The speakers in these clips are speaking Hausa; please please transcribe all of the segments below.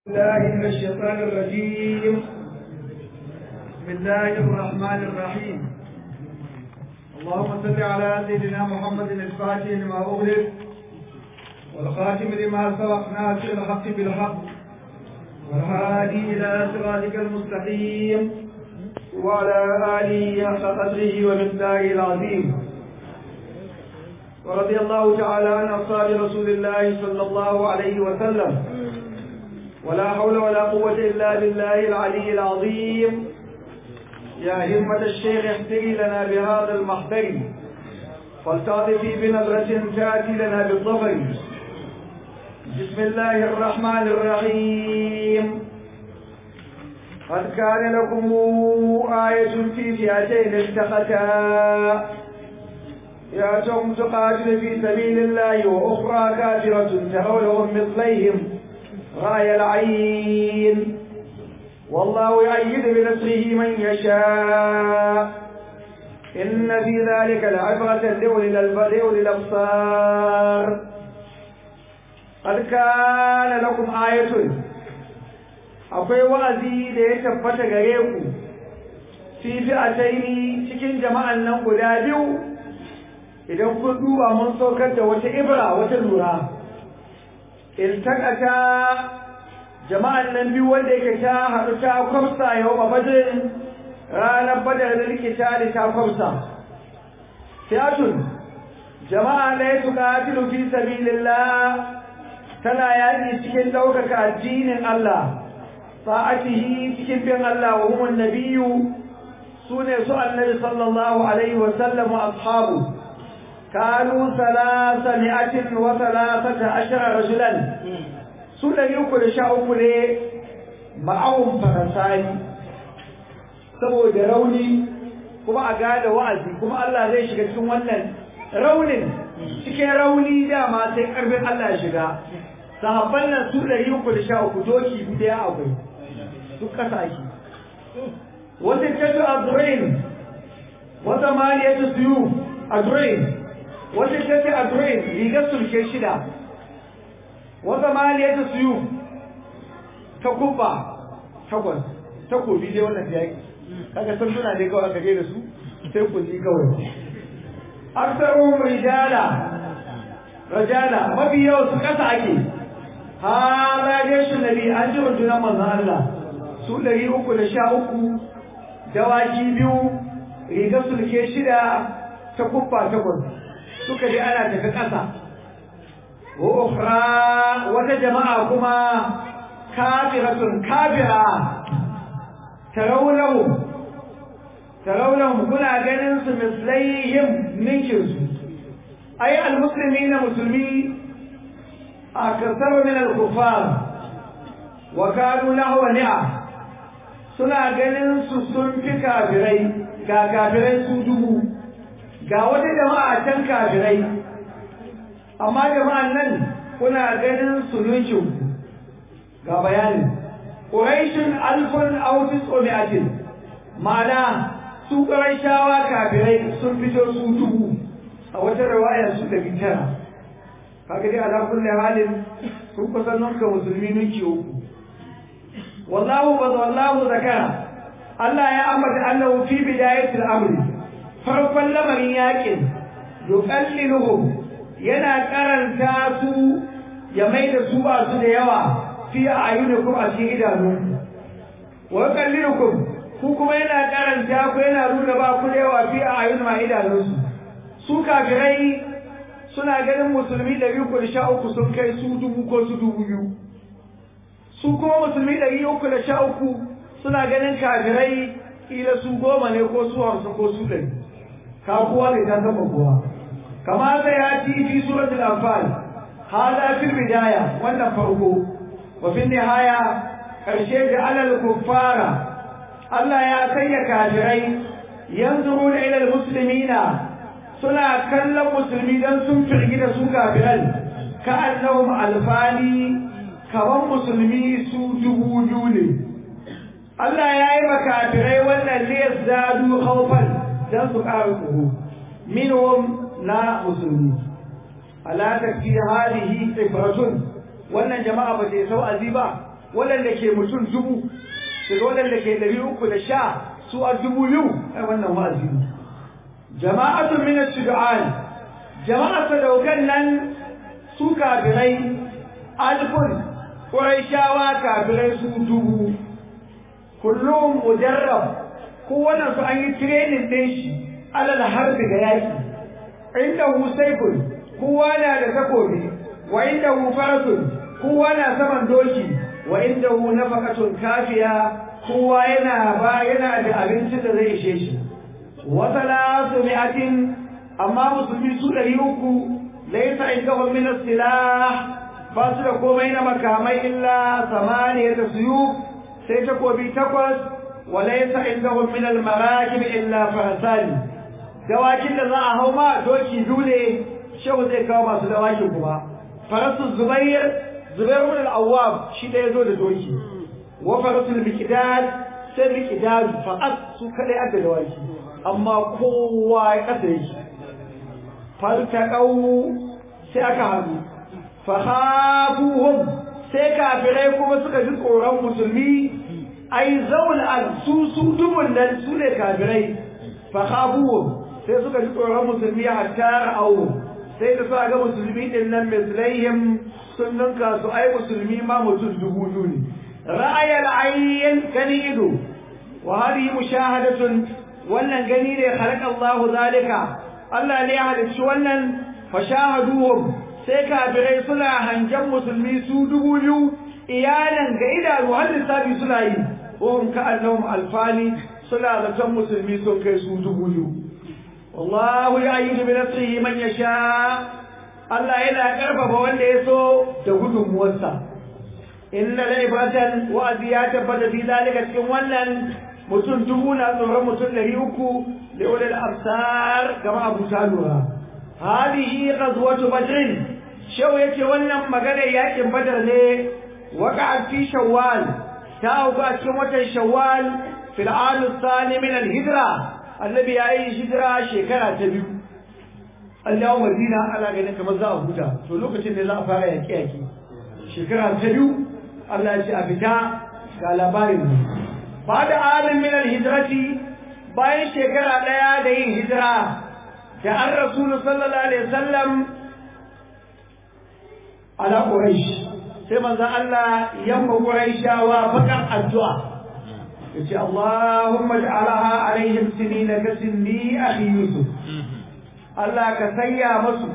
الله من الشيطان الرجيم بسم الله الرحمن الرحيم اللهم صل على سيدنا محمد الفاتح لما أغلق والخاتم لما سبق ناصر الحق بالحق والهادي إلى صراطك المستقيم وعلى آله حق قدره ومقداره العظيم ورضي الله تعالى عن أصحاب رسول الله صلى الله عليه وسلم ولا حول ولا قوة إلا بالله العلي العظيم يا همة الشيخ احتري لنا بهذا المحضر فلتعطفي بنظرة تأتي لنا بالظفر بسم الله الرحمن الرحيم قد كان لكم آية في فئتين التقتا يأتهم تقاتل في سبيل الله وأخرى كافرة ترونهم مثليهم غاية العين والله يؤيد بنصره من يشاء إن في ذلك لعبرة لأولي الأبصار قد كان لكم آية akwai wa'azi da ya tabbata gare ku fi fi'ataini cikin jama'an nan guda biyu idan kun duba mun saukar da wata ibra wata lura iltakata jama'an nan biyu wanda yake ta haɗu ta kwamsa yau a badrin ranar badar da likita da ta kwamsa fiyatun jama'a na ya tuka tilu fi sabilillah tana yaƙi cikin ɗaukaka addinin Allah sa'atihi cikin bin Allah wa humun nabiyu su ne su annabi sallallahu alaihi wa sallam wa ashabu kanu salasa mi'atin wa salasata ashara rajulan su ɗari uku da sha uku ne ma'awun farasani saboda rauni kuma a gada wa'azi kuma Allah zai shiga cikin wannan raunin cikin rauni dama sai ƙarfin Allah ya shiga sahabban nan su ɗari uku da sha uku doki ɗaya akwai duk ƙasashe wata tattu a durain wata maliyar su a durain wata tattu a durain rigar sulke shida wata maliyar su yi ta kubba takwas takobi dai wannan yaƙi kaga san suna dai kawai aka da su sai kulli kawai aksarun rijala rajala mafi yawa su kasa ake hala jeshin nabi an ji rundunar manzan Allah su ɗari uku da sha uku dawaki biyu riga sulke shida ta kubba takwas suka je ana tafi ƙasa وأخرى وتجمع كما كافرة كافرة ترونهم ترونهم كنا جنس مثليهم منكرس أي المسلمين مسلمين أكثر من الكفار وكانوا له نعم suna ganin su sun fi kafirai ga kafirai su dubu ga wata jama'a can kafirai amma jama'an nan kuna ganin sulukin ga bayanin ƙuraishin alfun autis omiyatin ma'ana su ƙaraishawa kafirai sun fito su dubu a wata rawaya su da tara kaga dai ala kulli halin sun kusan nunka musulmi nuki uku wallahu ba wallahu zakara Allah ya ambata annahu fi bidayatil amri farkon lamarin yakin yuqalliluhum yana karanta su ya mai da su ba su da yawa fi a ayyunakum a cikin idanu wa kallirukum ku kuma yana karanta ku yana nuna ba ku da yawa fi a ayyun ma idanunsu su kafirai suna ganin musulmi ɗari uku da sha uku sun kai su dubu ko su dubu biyu su kuma musulmi ɗari uku da sha uku suna ganin kafirai kila su goma ne ko su hamsin ko su ɗari ka kowa ne ta taɓa kowa كما سيأتي في سورة الأنفال هذا في البداية والنفرق وفي النهاية الشيء على الكفار الله يا سي كافرين ينظرون إلى المسلمين سنة كلم مسلمين سنفع كده سو كافرين كأنهم ألفاني كمان مسلمي سو جبوجوني الله يا إما كافرين ولا ليزدادوا خوفا دان سكاركم منهم na musulmi ala takfi halihi ibratun wannan jama'a ba ta sau azi ba waɗanda ke mutum dubu daga waɗanda ke ɗari uku da sha su a dubu biyu ai wannan wa'azi ne jama'atun min ash-shuja'an jama'a sadaukan nan su kafirai alfun quraishawa kafirai su dubu kullum mujarrab kowanne su an yi training din shi alal harbi ga yaki inda hu saifun kowa na da takobi wa inda hu farasun kowa na saman doki wa inda hu nafaqatun kafiya kowa yana ba yana da abincin da zai ishe shi wa salatu mi'atin amma musulmi su ɗari uku laisa indahum min as-silah ba su da komai na makamai illa samaniyata suyuf sai takobi takwas wa laisa indahum min al-marakib illa farasani dawakin da za a hau ma doki dole shehu zai kawo masu dawakin kuma farasu zubair zubair ibn al-awwab shi da yazo da doki wa farasul miqdad sai miqdad faqat su kadai adda dawaki amma kowa ya kasa yake faltaqau sai aka haɗu fahafuhum sai kafirai kuma suka ji tsoron musulmi ai zaul al su su dubun nan su ne kafirai fahafuhum sai suka ji tsoron musulmi hatta ra'au sai da suka ga musulmi din nan mislaihim sun ninka su ai musulmi ma mutum dubu biyu ne ra'ayal ayyin gani ido wa hadhihi mushahadatun wannan gani ne khalaqa Allahu zalika Allah ne ya halicci wannan fashahaduhum sai kafirai suna hangen musulmi su dubu biyu iyalan ga idanu har lissafi suna yi wahum ka annahum alfani suna zaton musulmi sun kai su dubu biyu wallahu yu'ayyidu bi nasrihi man yasha Allah yana karfafa wanda ya so da gudunmuwarsa inna la ibratan wa'azi ya tabbata fi zalika cikin wannan mutum dubu na tsoron mutum ɗari uku da ulil absar kama abu talura hadihi ghazwatu badr shau yace wannan magana yakin badar ne waqa'a fi shawwal ta auku a cikin watan shawwal fil am thani min al hijra annabi ya yi hijira shekara ta biyu Allah Madina ana ganin kamar za a huta to lokacin ne za a fara yaki yaki shekara ta biyu Allah ya ce a fita ga labarin ba da amin min al hijrati bayan shekara daya da yin hijira da an rasulu sallallahu alaihi wasallam ala quraish sai manzon Allah yamma quraishawa fakan addu'a yace Allahumma ij'alha alaihim sinina ka sinni akhi yusuf Allah ka sanya musu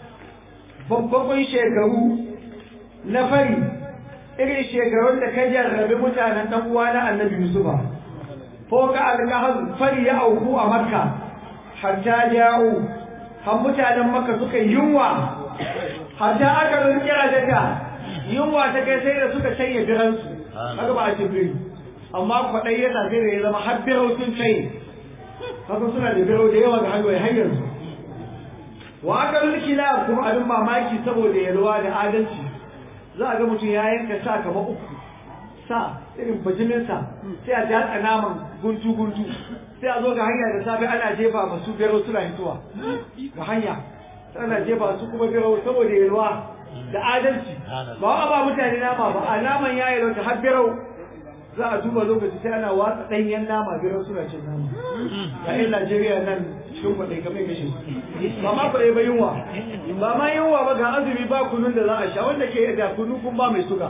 babban shekaru na fari irin shekarun da ka jarrabe mutanen dan uwa na annabi yusufa ko ka alkahal fari ya auku a makka hatta ja'u har mutanen makka suka yunwa hatta aka rinke rajata yunwa ta kai sai da suka canye biransu haka ba a ce biri amma kwaɗai ya sai da ya zama har birau sun canye haka suna da birau da yawa ga hanyoyi hanyar su wa aka rinke la kuma abin mamaki saboda yalwa da adalci za a ga mutum ya yanka sa kamar uku sa irin bajiminsa sai a jatsa naman guntu guntu sai a zo ga hanya da safe ana jefa masu biro suna hituwa ga hanya ana jefa su kuma biro saboda yalwa da adalci ba wa ba mutane nama ba a naman ya yi ta har biro za a duba lokaci sai ana watsa ɗanyen nama biro suna cin nama ga yin Najeriya nan cikin kwaɗai kamar kashe ba ma kwaɗai ba yunwa ba ma yunwa ba ga azumi ba kunun da za a sha wanda ke da kunu kun ba mai suga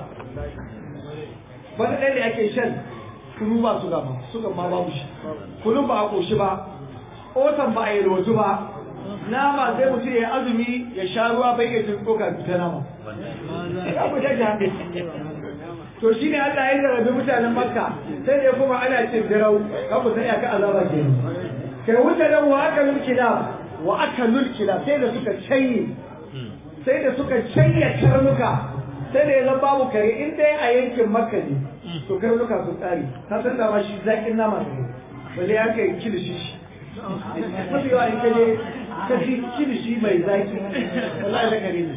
wani ɗaya da ake shan kunu ba suga ba suga ma babu shi kunun ba a ƙoshi ba otan ba a yi rotu ba nama sai mutum ya azumi ya sha ruwa bai iya jin tsoka ta nama ya ku ta jami to shi ne Allah ya zarabi mutanen makka sai da kuma ana cin dirau ka ku sai aka azaba ke kai wuce nan wa aka lulkila wa aka lulkila sai da suka canye sai da suka canye karnuka sai da ya zan babu kare in dai a yankin makka ne to karnuka sun tsari ta san da ma shi zaƙin nama ne balle ya kai kilishi shi mafi yawa in kaje ka ci kilishi mai zaƙi wallahi da kare ne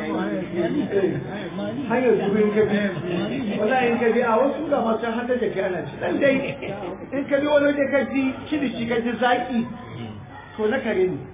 hanyar zuwa in kabi wallahi in kabi a wasu ga masu hada da kai ana ci dan dai in kabi wani waje ka ji kilishi ka ji zaƙi to na kare ne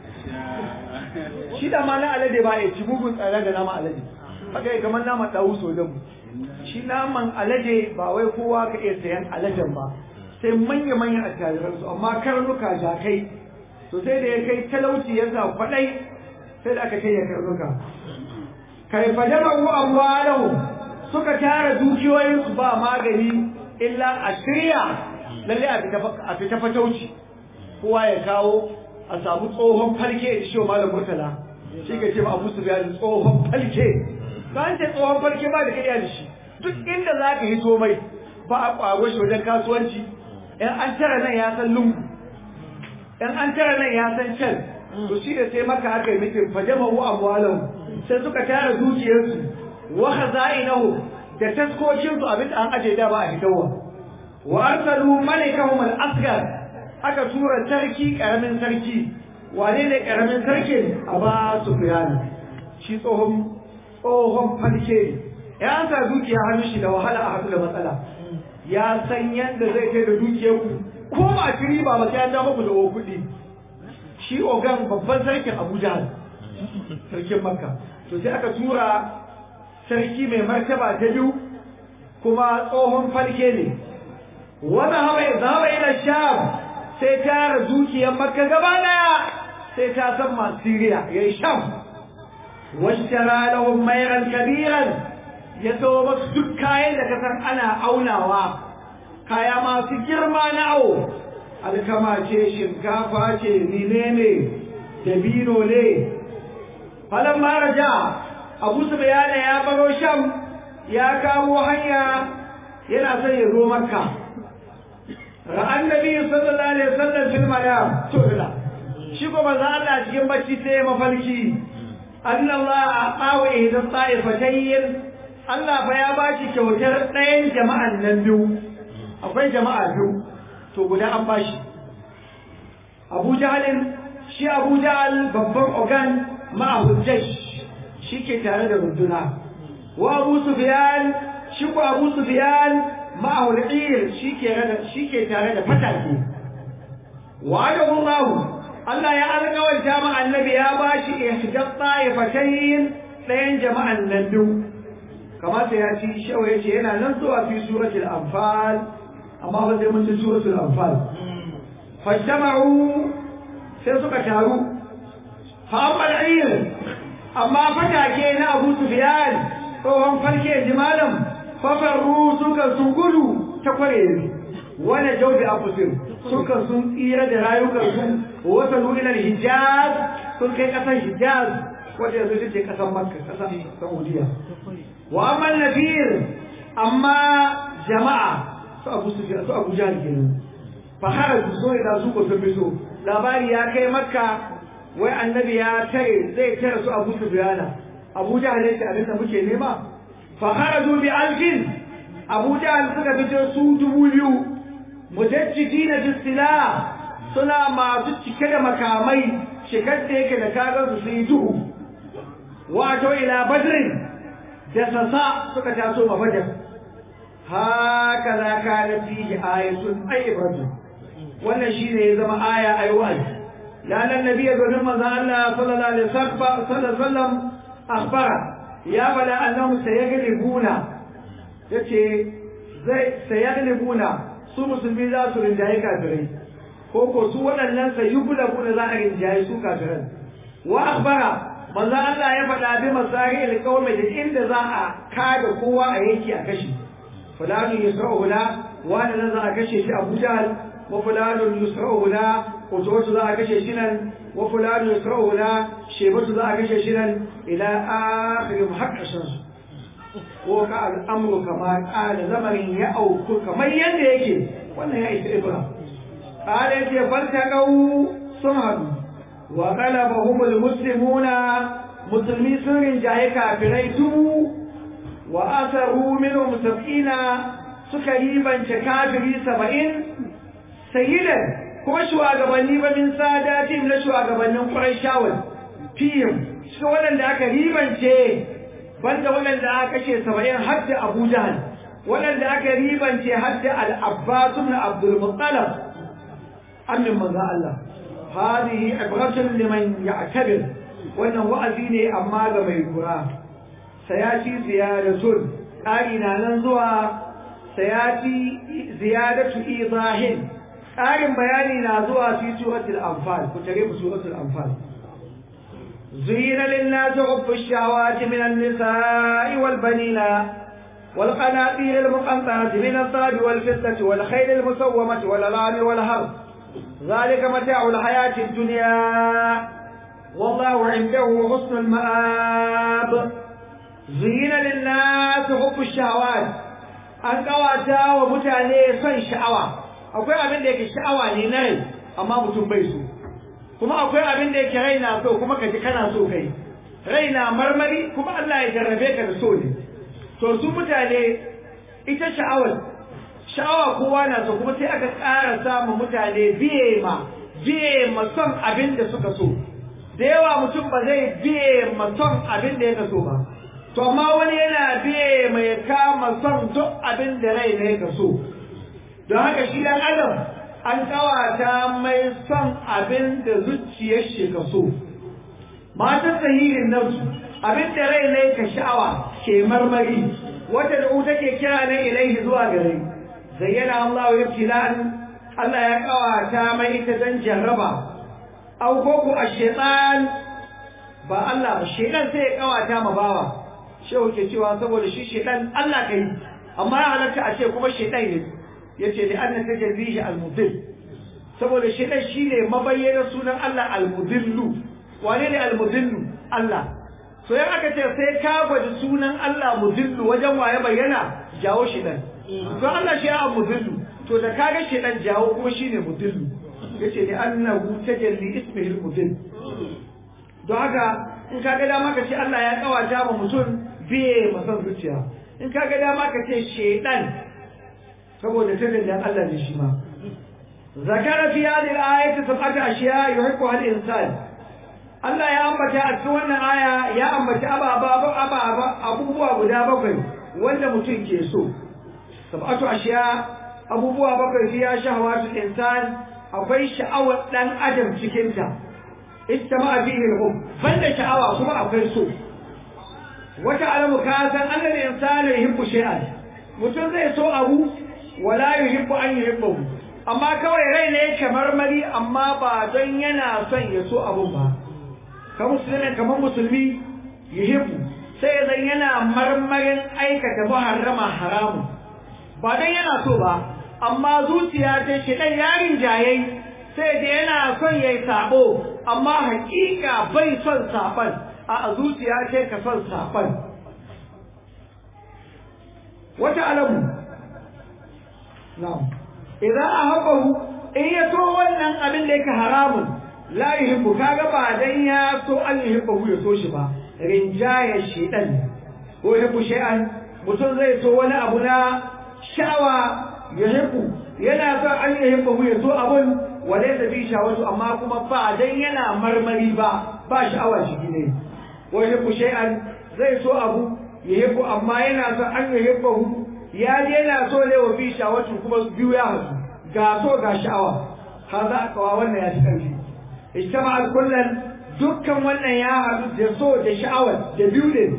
shi da ma na alade ba ya ci mugun tsada da nama alade haka kamar nama ɗawu so da mu shi naman alade ba wai kowa ka iya sayan aladen ba sai manya-manyan attajiransu amma karnuka jakai to sai da ya kai talauci ya sa kwaɗai sai da aka kai ya karnuka kai fajama ku amwalahu suka tara dukiyoyinsu ba magani illa a shirya lalle a fita fatauci kowa ya kawo a samu tsohon falke da shi malam murtala shi ka ce ba abu su biya tsohon falke ba an ce tsohon falke ba da kariya da shi duk inda za ka hito mai ba a ƙwaro shi wajen kasuwanci in an tara nan ya san lungu in an tara nan ya san can to shi da sai maka aka yi mitin fajama hu amwalahu sai suka tara dukiyarsu wa khaza'inahu da taskokin su abin da an aje da ba a hidawa wa arsalu malikahum al-asghar aka tura sarki karamin sarki wane ne karamin sarkin aba sufyan shi tsohon tsohon falke ya sa dukiya hannun shi da wahala a hadu da matsala ya san yadda zai kai da dukiyar ku ko ba a ci riba ba sai an dawo ku da kuɗi shi ogan babban sarkin Abuja sarkin Makka to sai aka tura sarki mai martaba ta biyu kuma tsohon falke ne wani hawa ya zama ila sham sai tara dukiyar Makka gaba daya sai ta san masu Siriya yayi sham washtara lahum mayran kabiran ya zo masu duk kayan da kasan ana aunawa kaya masu girma na awo alkama ce shinkafa ce menene dabino ne falon maraja abu su bayana ya baro sham ya kamo hanya yana son ya zo makka ra'an nabi sallallahu alaihi wasallam fil manam to ila shi ko manzo Allah cikin bacci sai ya mafarki annallaha aqawa ihda ta'ifatayn Allah fa ya ba shi kyautar ɗayan jama'an nan biyu akwai jama'a biyu to guda an ba shi Abu Jahalin shi Abu Jahal babban ogan ma'ahu jash shi ke tare da runduna wa Abu Sufyan shi ko Abu Sufyan ma'ahu al shi ke shi ke tare da fatake wa Allah Allah ya alƙawarta ma annabi ya ba shi ihdat ta'ifatayn ɗayan jama'an nan biyu kamata ya ci shawa ya ce yana nan zuwa fi suratul anfal amma ba zai mun ci suratul anfal fajtama'u sai suka taru fa amal ayr amma fatake na Abu Sufyan tsohon farke jimalan fafarru suka sun gudu ta kware wani jaudi afusir suka sun tsira da rayukan su wata nu'ilar hijaz sun kai kasar hijaz wadda yanzu ita ce kasar makka kasar saudiya wa amman nafir amma jama'a su abu su su abu jahal kenan fa haraju so ila su ko tabbiso labari ya kai makka wai annabi ya tare zai tare su abu sufyana abu jahal yace abin da muke nema fa haraju bi alfin abu jahal suka fito su dubu biyu mujajjidina bisila suna masu cike da makamai shekar da yake da kagar su sun yi duhu wato ila badrin da sassa suka taso ma badar haka za ka na fihi ayatun ayyubatu wannan shine ya zama aya ayi wa'azi lalan nabi ya gudun manzo Allah sallallahu alaihi wasallam akhbara ya bala annahu sayaglibuna yace zai sayaglibuna su musulmi za su rinjaye kafirai ko ko su waɗannan sayyugulabuna za a rinjaye su kafirai wa akhbara manzo Allah ya faɗa bi masahil qaumi da inda za a kada kowa a yanki a kashi fulani yusra'u la wani nan za a kashe shi Abu Jahl wa fulani yusra'u la Utubatu za a kashe shi nan wa fulani yusra'u la Shebatu za a kashe shi nan ila akhir muhaqqashin su ko ka al'amru kama qala lamarin ya auku kamar yadda yake wannan ya isa ibra qala ya faltaqau sun hadu wa qalabahum almuslimuna musulmi sun rinjaye kafirai tubu wa asaru minhum sab'ina suka ribance kafiri saba'in sayyidan kuma shugabanni ba min sadatin na shugabannin Qurayshawan fiyim shi waɗanda aka ribance banda waɗanda aka kashe saba'in har da Abu Jahl waɗanda aka ribance har da Al-Abbas ibn Abdul Muttalib annin manzo Allah hadihi ibratun liman ya'tabir wannan wa'azi ne amma ga mai lura sayati ziyaratun ƙari na nan zuwa sayati ziyadatu idahin ƙarin bayani na zuwa fi suratul anfal ku tare mu suratul anfal زين للناس حب الشهوات من النساء والبنين والقناطير المقنطرة من الذهب والفضة والخيل المسومة والأنعام والحرث ذلك متاع الحياة الدنيا والله عنده حسن المآب زين للناس حب الشهوات an kawata wa mutane son sha'awa akwai abin da yake sha'awa ne na rai amma mutum bai so kuma akwai abin da yake rai na so kuma kaji kana so kai rai na marmari kuma Allah ya jarrabe ka da so ne to su mutane ita sha'awar sha'awa kowa na so kuma sai aka ƙara samun mutane biye ma biye ma son abin da suka so da yawa mutum ba zai biye ma son abin da ya so ba to amma wani yana biye mai kama son duk abin da rai ne ka so don haka shi dan adam an kawata mai son abin da zuciyar shi ka so matan sahihin nafsu abin da rai ne ka sha'awa ke marmari wata da take kira na ilaihi zuwa gare zayyana Allah ya ibtila'an Allah ya kawata mai ita dan jarraba au koko a shaytan ba Allah ba shaytan sai ya kawata ma bawa shehu ke cewa saboda shi shaytan Allah kai amma ya halatta a ce kuma shaytan ne yace li anna tajalbihi al-mudil saboda shaytan shine mabayyana sunan Allah al-mudillu wane ne al-mudillu Allah to yan aka ce sai ka gwaji sunan Allah mudillu wajen waye bayyana jawo shaytan to Allah shi ya mudillu to da kaga shaytan jawo kuma shine mudillu yace li annahu tajalli ismihi al-mudill don haka in ka ga dama ka ce Allah ya kawata ma mutum biye masan zuciya in ka ga dama ka ce shaytan saboda tajallin Allah ne shi ma zakara fi hadhihi al-ayati sab'ata ashiya yuhibbuha al-insan Allah ya ambata a cikin wannan aya ya ambaci ababa ababa abubuwa guda bakwai wanda mutum ke so sab'atu ashiya abubuwa bakwai fiya shahawatu insan akwai sha'awar dan adam cikin ta istama'a fihi al-hub banda sha'awa kuma akwai so wata alamu ka san annal insanu yuhibbu shay'an mutum zai so abu wala yuhibbu an yuhibbu amma kawai rai ne kamar mari amma ba don yana son ya so abun ba ka musulmi kamar musulmi yuhibbu sai zan yana marmarin aikata muharrama haramu ba don yana so ba amma zuciya ta shi dan yarin jayai sai da yana son yayi sabo amma hakika bai son saban a zuciya ce ka son saban wata alamu na'am idan ahabbahu in ya so wannan abin da yake haramun la yuhibbu kaga ba dan ya so an yuhibbu ya so shi ba rinjaya shedan ko yuhibbu shay'an mutum zai so wani abu na shawa yuhibbu yana son an yuhibbu ya so abun walaysa bi shawatu amma kuma ba dan yana marmari ba ba sha'awa shi ne ko yuhibbu shay'an zai so abu yuhibbu amma yana son an yuhibbu ya je yana so ne wa bi shawatu kuma biyu ya hasu ga so ga sha'awa har za a kawa wannan ya ci ƙarfi ijtama kullun dukkan wannan ya haɗu da so da sha'awar da biyu ne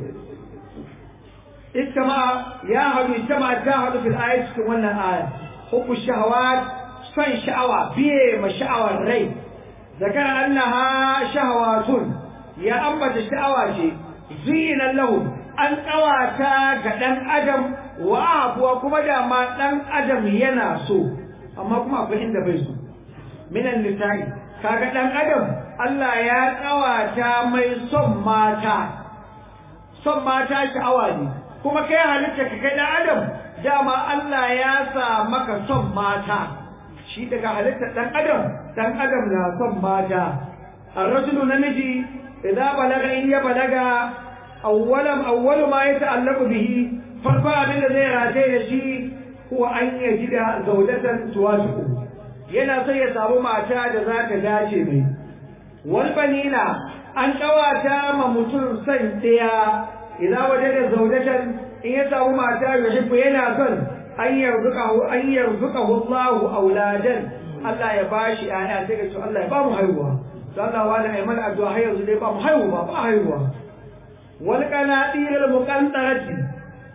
ijtama ya haɗu ijtama ta haɗu fil ayat cikin wannan aya hubbu shahawat son sha'awa biye ma sha'awar rai zakara annaha shahawatun ya ambata sha'awa ce zina lahu an ƙawata ga ɗan adam wa abuwa kuma da ma ɗan adam yana so amma kuma akwai inda bai so minan nisa'i kaga dan adam Allah ya kawata mai son mata son mata sha'awa ne kuma kai halitta ka kai dan adam dama Allah ya sa maka son mata shi daga halitta dan adam dan adam na son mata ar-rajulu namiji idza balaga in ya balaga awwalan awwalu ma yata'allaqu bihi farko abin da zai rataye da shi huwa an yajida zawjatan tuwasiqu yana son ya samu mata da za ta dace mai wal banina an kawata ma mutum son daya idan waje da zaudatan in ya samu mata ya shi yana son an yarzuqahu an yarzuqahu Allahu auladan Allah ya bashi aya sai ka ce Allah ya ba mu haihuwa to Allah wani ai mana addu'a har yanzu dai ba mu haihuwa ba haihuwa wal qanatir al muqantarati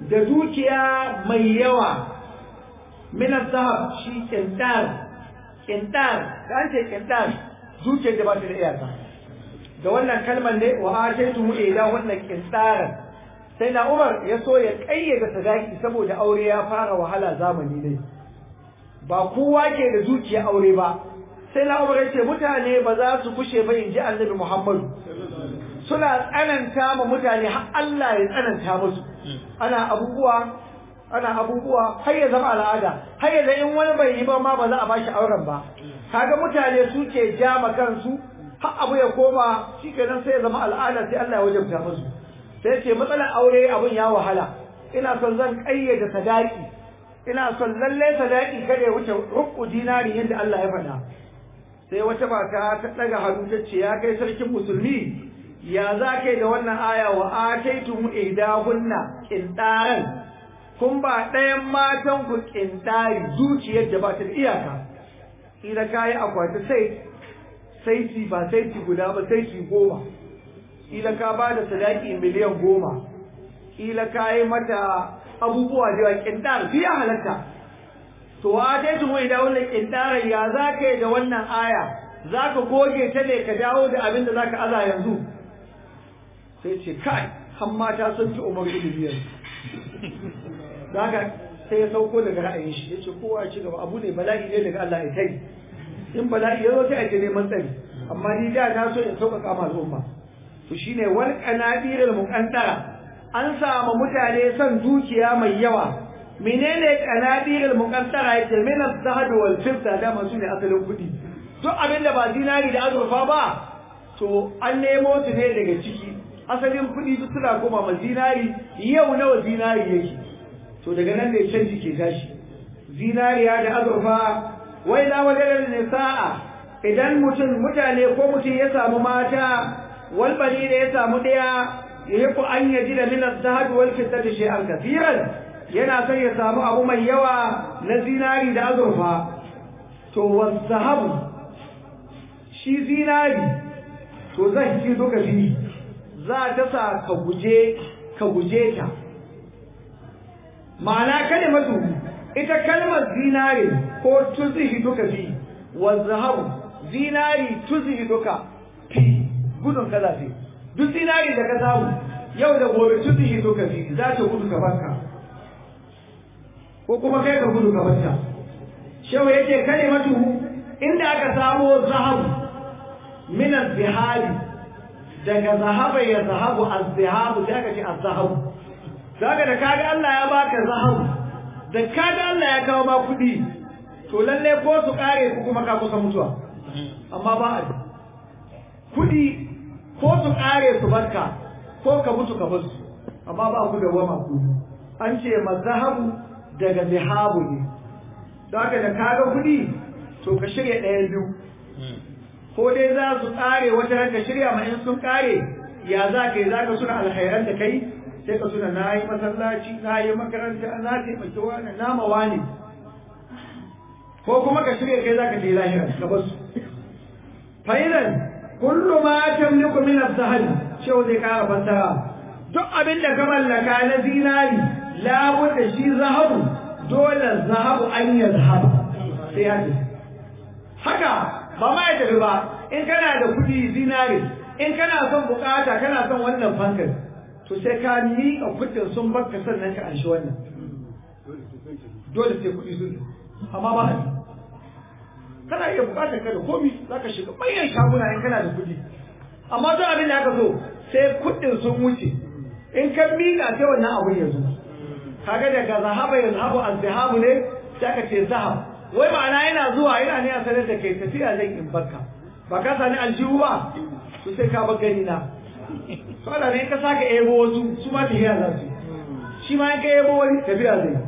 da dukiya mai yawa min zahab shi kintar kintar da an ce kintar dukiyar da ba ta da iyaka da wannan kalmar ne wa ataitu ila wannan kintaran sai na Umar ya so ya kayyade sadaki saboda aure ya fara wahala zamani ne ba kowa ke da dukiya aure ba sai na Umar ya ce mutane ba za su kushe ba in ji Annabi Muhammadu suna tsananta ma mutane har Allah ya tsananta musu ana abubuwa ana abubuwa har ya zama al'ada har ya in wani bai yi ba ma ba za a bashi auren ba kaga mutane su ke jama kansu har abu ya koma shikenan sai ya zama al'ada sai Allah ya wajabta musu sai ce matsalar aure abun ya wahala ina son zan kayyade sadaki ina son lalle sadaki kada ya wuce rubu dinari yadda Allah ya faɗa sai wata mata ta daga hannu ta ce ya kai sarkin musulmi ya za ka da wannan aya wa ataitum ihdahunna qintaran kun ba ɗayan matan ku qintari zuciyar da ba ta da iyaka ila kai akwati sai sai ci ba sai ci guda ba sai ci goma ila ka ba da sadaki miliyan goma ila ka yi mata abubuwa da yawa qintar biya halatta to wa ataitum ihdahunna qintaran ya za ka da wannan aya za ka goge ta ne ka dawo da abin da za ka aza yanzu sai ce kai har mata sun fi umar ilimi daga sai ya sauko daga ra'ayin shi ya ce kowa ya ci gaba abu ne bala'i ne daga Allah ya kai in bala'i ya zo sai a ce neman tsari amma ni da na so in sauƙaƙa ma al'umma to shine wal qanadirul muqantara an samu mutane son dukiya mai yawa menene qanadirul muqantara yace min az-zahab wal fidda da masu ne asalin kuɗi duk abin da ba dinari da azurfa ba to an nemo su ne daga ciki asalin kuɗi duk suna koma ma zinari yau nawa zinari yake to daga nan ne canji ke tashi zinariya da azurfa wai na wajen ne sa'a idan mutum mutane ko mutum ya samu mata walbani da ya samu ɗaya ya yi ku an yaji da minas zahabi wal fitar shay'an kafiran yana son ya samu abu mai yawa na zinari da azurfa to wasahabu shi zinari to zai ci duka fi za ta sa ka guje ka guje ta ma'ana kalimatu ita kalmar zinari ko tuzihi duka fi wa zahabu zinari tuzihi duka fi gudun kaza fi duk zinari da ka samu yau da gobe tuzihi duka fi za ta gudu ka banka ko kuma kai ka gudu ka banta shehu yake kalimatu inda aka samo zahabu min az-zihabi daga zahaba ya zahabu az-zihabu sai aka ce az-zahabu daga da kaga Allah ya baka zahabu da kaga Allah ya kawo ma kudi to lalle ko su kare ku kuma ka kusa mutuwa amma ba a kudi ko su kare su barka ko ka mutu ka basu amma ba ku da wama ku an ce mazahabu daga zihabu ne daga da kaga kudi to ka shirya ɗaya biyu ko dai za su kare wata ranka shirya ma in sun kare ya za ka yi za ka suna alhairan da kai sai ka suna na yi masallaci na yi makaranta na taimaki wani na mawa ne ko kuma ka shirya kai za ka je lahira ka basu fa'idan kullu ma tamliku min az-zahab shehu zai kara fassara duk abin da ka mallaka na zinari labudda shi zahabu dole zahabu an yazhab sai ya haka ba ma ya tafi ba in kana da kudi zinari in kana son bukata kana son wannan fankar to sai ka miƙa kudin sun baka sannan ka anshi wannan dole sai kudi sun amma ba a kana iya bukatar ka da komi za ka shiga manyan shaguna in kana da kudi amma duk abin da aka so sai kudin sun wuce in ka miƙa sai wannan abun ya zo kaga daga zahaba ya zahabu az-zahabu ne sai ka ce zahab wai ma'ana yana zuwa yana ne a sanar da kai tafiya zan in barka ba ka sani aljihu ba to sai ka bar gani na to Allah ne ka saka ebo wasu su ma tafiya za su shi ma in ka ebo wani tafiya zai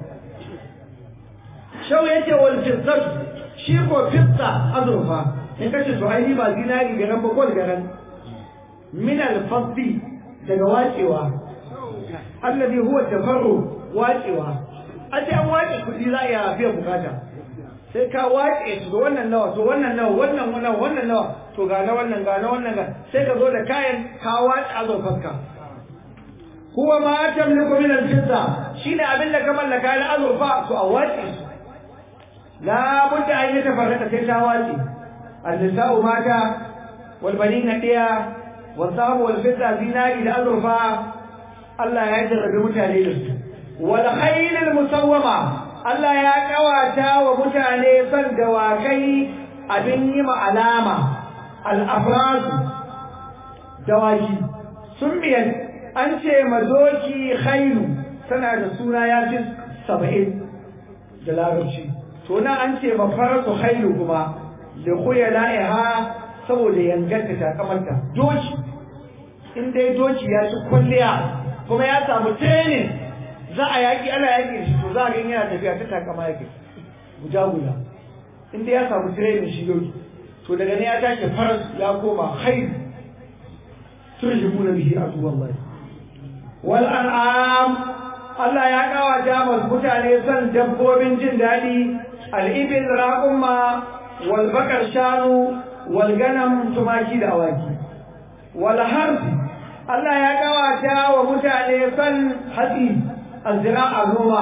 shau yace wal fizzat shi ko fizza azurfa in kace to ai ba zinari garan ba gol garan min al faddi daga wacewa alladhi huwa tafarru wacewa a ce an wace kudi za a iya biyan bukata sai ka wace su da wannan nawa to wannan nawa wannan wannan wannan nawa to ga na wannan ga na wannan ga sai ka zo da kayan ka wace azurfarka huwa ma tamliku min al-fidda shine abin da ka mallaka na azurfa to a wace su la budda an yi tafarraka sai ta wace al-nisa'u mata wal banina diya wal sahabu wal fidda zinari da azurfa Allah ya jarrabe mutane da su wal khayl al-musawwama Allah ya kawata wa mutane san dawakai abin yi ma alama al-afraz dawaki sun biyan an ce mazoki khailu tana da suna ya fi saba'in da larabci to na an ce mafaratu khailu kuma da kuya la'iha saboda yanganta takamarta doki in dai doki ya ci kwalliya kuma ya samu training za a yaƙi ana yaƙi shi to za a gani yana tafiya ta takama yaƙi guda guda in dai ya samu training shi doki to daga ne ya tashi faras ya koma khailu turjibuna bihi aduwallahi wal an'am Allah ya kawata masu mutane son dabbobin jin daɗi al'ibil raƙumma wal bakar shanu wal ganam tumaki da awaki wal harfi Allah ya kawata wa mutane son hatsi azra'a noma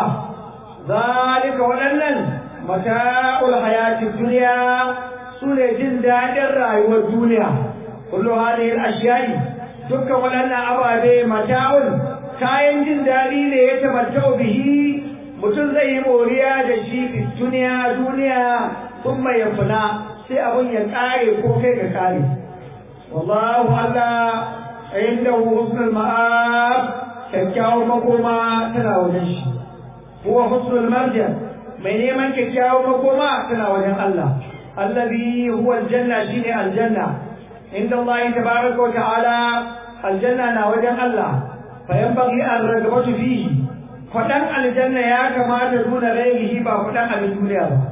zalika waɗannan mata'ul hayatid duniya su ne jin daɗin rayuwar duniya kullu hadhihi al-ashya'i dukkan waɗannan ababe mata'un kayan jin daɗi ne ya tamattau bihi mutum zai yi moriya da shi fi duniya duniya sun mai yafuna sai abun ya ƙare ko kai ka ƙare wallahu Allah inda husnul ma'ab kyakkyawar makoma tana wajen shi huwa husnul marja mai neman kyakkyawar makoma tana wajen Allah allazi huwa aljanna shine aljanna inda Allah tabaraka wa ta'ala aljanna na wajen Allah فينبغي الرغبة فيه فدان الجنة يا كما تدون غيره با فدان abin duniya ba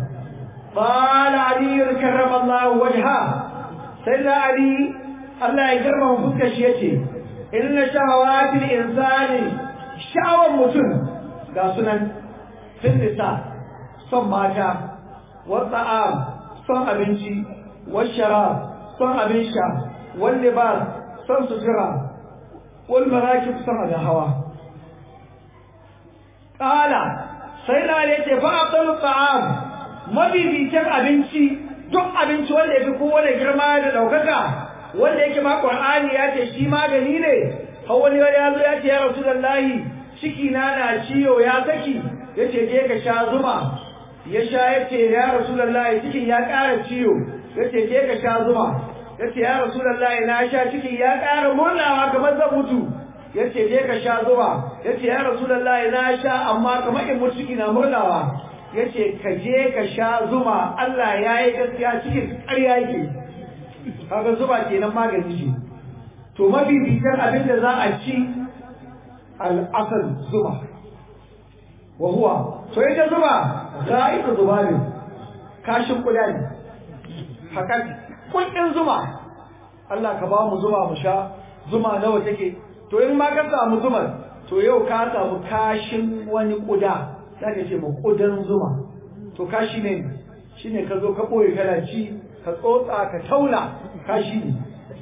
قال علي كرم الله وجهه سيدنا علي الله يكرمه fuskar shi yace inna shahawatil insani sha'awan mutum ga sunan sun nisa son mata wa ta'am son abinci wa sharab son abin sha wal libas son sutura والمراكب سمد هوا قال سيدنا علي ce fa abdul ta'am mabibicin abinci duk abinci wanda yafi kowane girma da daukaka wanda yake ma qur'ani ya ce shi magani ne har wani ya zo ya ce ya rasulullahi ciki na na ciwo ya saki yace je ka sha zuma ya sha yace ya rasulullahi cikin ya ƙara ciwo yace je ka sha zuma yace ya rasulullahi na sha ciki ya ƙara murnawa kamar zan mutu yace je ka sha zuba yace ya rasulullahi na sha amma kamar in mutu ciki na murnawa yace ka je ka sha zuma Allah ya yi gaskiya cikin ƙarya yake kaga zuba kenan magani ce to mafificin abin da za a ci al'asal zuma wa huwa to ita zuma za'ika zuba ne kashin kuda ne hakan kuɗin zuma Allah ka ba mu zuma mu sha zuma nawa take to in ma ka samu zumar to yau ka samu kashin wani kuda zaka ce mu kudan zuma to kashi ne shine ka zo ka boye kana ci ka tsotsa ka tauna kashi ne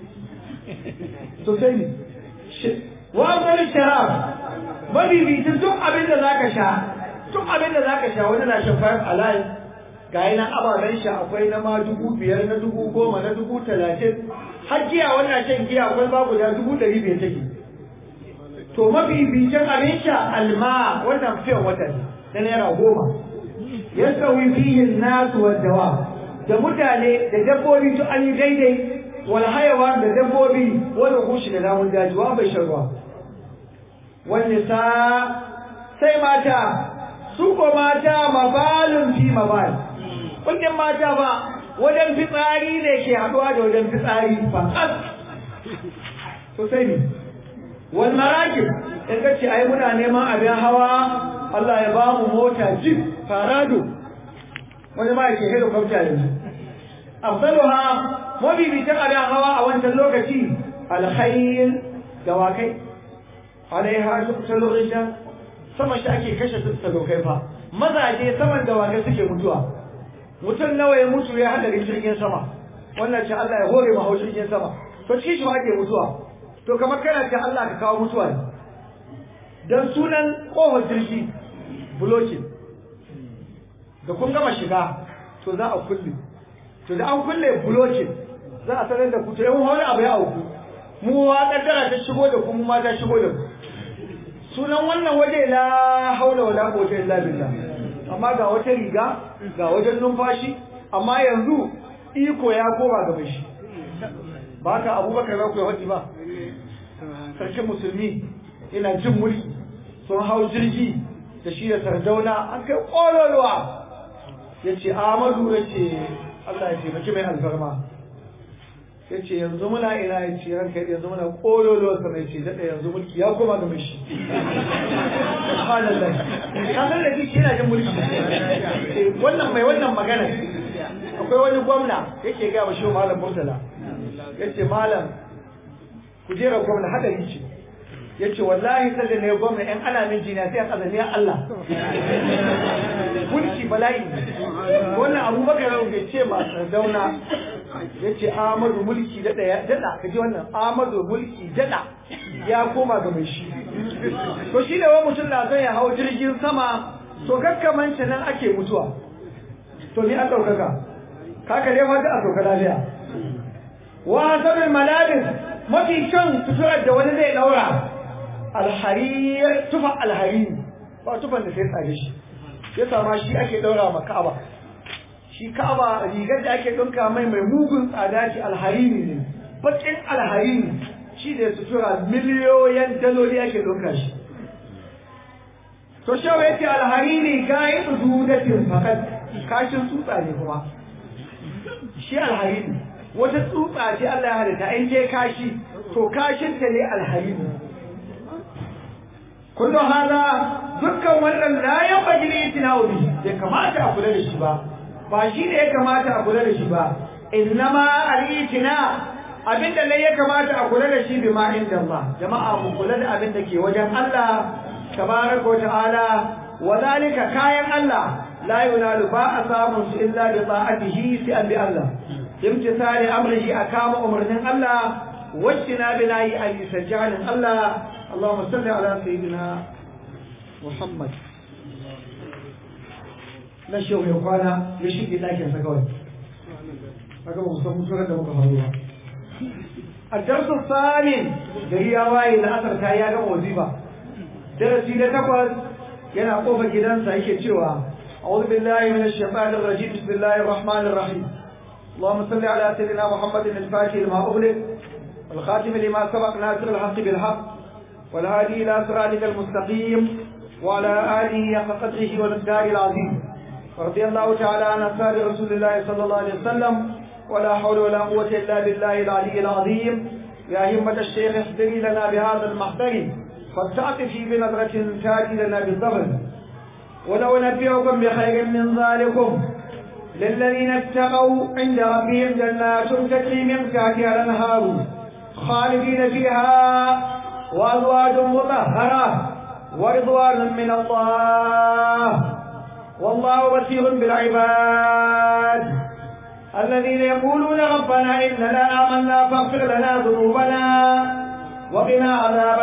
to sai ne wa zalil sharab mabibitin duk abin da zaka sha duk abin da zaka sha wani na shan five alive ga yi nan ababen shi akwai na ma dubu biyar na dubu goma na dubu talatin har giya wannan shan giya akwai ba guda dubu ɗari biyar take to mafi bicin abin sha alma wannan fiyan wata ne na naira goma ya sauyi fihin nasu waddawa da mutane da dabbobi to an yi daidai wal hayawa da dabbobi wani kushi da namun daji wa bai shan ruwa wani sa sai mata su ko mata mabalun fi mabal kundin mata ba wajen fitsari ne ke haɗuwa da wajen fitsari fakat to sai ne wal marakib in ka ce ai muna neman abin hawa Allah ya ba mu mota jeep farado wani ma yake helicopter yanzu afdaluha mabibitan abin hawa a wancan lokaci alkhayl dawakai alaiha tuqtalu rijal sama shi ake kashe sadaukai fa mazaje saman dawakai suke mutuwa mutum nawa ya mutu ya hadarin jirgin sama wannan ce Allah ya hore ma jirgin sama to shi shi ake mutuwa to kamar kana ce Allah ka kawo mutuwa ne don sunan ƙofar jirgi blocking da kun gama shiga to za a kulle to da an kulle blocking za a sanar da ku to yawan wani abu ya auku mu wa kaddara ta shigo da ku mu ma ta shigo da ku sunan wannan waje la haula wala quwwata illa billah amma ga wata riga ga wajen numfashi amma yanzu iko ya koma ga shi ba ka abubakar za ku yi haɗi ba sarkin musulmi ina jin mulki sun hau jirgi da shi da sardauna an kai ƙololuwa ya ce amadu ya ce allah ya taimaki mai alfarma ya ce yanzu muna ina ya ce ranka yanzu muna ƙololuwa sama ya ce daɗa yanzu mulki ya koma ga mashi subhanallah ka san da shi yana jin mulki wannan mai wannan magana akwai wani gwamna yake ga wa shi malam murtala yace malam kujerar gwamna hadari ce yace wallahi sai ne gwamna ɗan ana min jina sai a kazaniyar Allah mulki bala'i wannan abubakar bai ce ba dauna yace Ahmadu mulki dada ya dada kaji wannan Ahmadu mulki dada ya koma ga mai shi to shi da wani mutum na son ya hau jirgin sama to kakkamance nan ake mutuwa to ni an ɗaukaka kaka dai wata a sauka lafiya wa sabin malabis mafi kyan suturar da wani zai daura alhariyar tufa alhari ba tufan da sai tsare shi ya sama shi ake daura ma ka'aba shi ka'aba rigar da ake ɗinka mai mai mugun tsada ce alharini ne bakin alharini shi da sutura miliyoyin daloli ake ɗinka shi to shawa yake alharini kayi tsududatin fakat kashin tsutsa ne kuma shi alharini wata tsutsa ce Allah ya halitta in je kashi to kashin ta ne alharini kullu hada dukkan wannan la yanbaghi li tinawi bai kamata a kula da shi ba ba shi ne ya kamata a kula da shi ba innama al-itina abinda ne ya kamata a kula da shi bi ma inda Allah jama'a mu kula da abinda ke wajen Allah tabaraka wa ta'ala wa zalika kayan Allah la yunalu ba a samun su illa bi ta'atihi sai an bi Allah imtisali amrihi akama umarnin Allah wajtina bi nayi an yusajjalin Allah Allahumma salli ala sayyidina Muhammad na shehu ya kwana ya shige ɗakin sa kawai haka ba mu san mutuwar da muka faru ba الدرس الثامن gari ya waye da asar ta ya gama wazifa darasi na takwas yana kofa gidansa yake cewa أعوذ بالله من الشيطان الرجيم بسم الله الرحمن الرحيم اللهم صل على سيدنا محمد الفاتح لما أغلق والخاتم لما سبق ناصر الحق بالحق والهادي إلى صراطك المستقيم وعلى آله حق قدره ومقداره العظيم ورضي الله تعالى عن أصحاب رسول الله صلى الله عليه وسلم ولا حول ولا قوة إلا بالله العلي العظيم يا همة الشيخ احضري لنا بهذا المحضر فلتعطفي بنظرة تاتي لنا بالظهر ولو نبئكم بخير من ذلكم للذين اتقوا عند ربهم جنات تجري من تحتها الانهار خالدين فيها وازواج مطهره ورضوان من الله والله بصير بالعباد الذين يقولون ربنا إننا آمنا فاغفر لنا ذنوبنا وقنا عذاب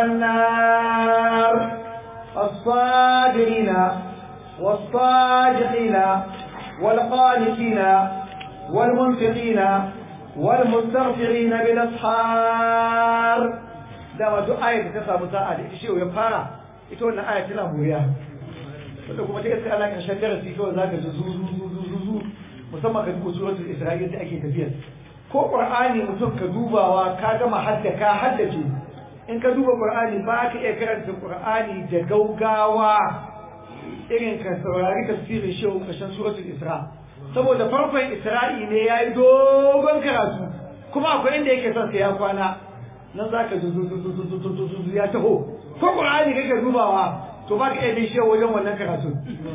النار الصابرين والصادقين والقانتين والمنفقين والمستغفرين بالأسحار dama duk ayar da ta samu sa'a da ita shi ya fara ita wannan ayar tana buriya wanda kuma ta iska ana ƙarshen darasi kawai za ka ji zu zu zu zu zu musamman ka duba suratul isra'il da ake tafiya ko qur'ani mutum ka dubawa ka gama hadda ka haddace in ka duba qur'ani ba ka iya karanta qur'ani da gaugawa irin ka saurari tafsirin shehu ƙarshen suratul isra saboda farkon isra'i ne ya yi dogon karatu kuma akwai inda yake son sai ya kwana nan za ka ji zuzuzuzuzuzuzu ya taho ko ƙur'ani kake dubawa to ba ka iya bin shehu wajen wannan karatu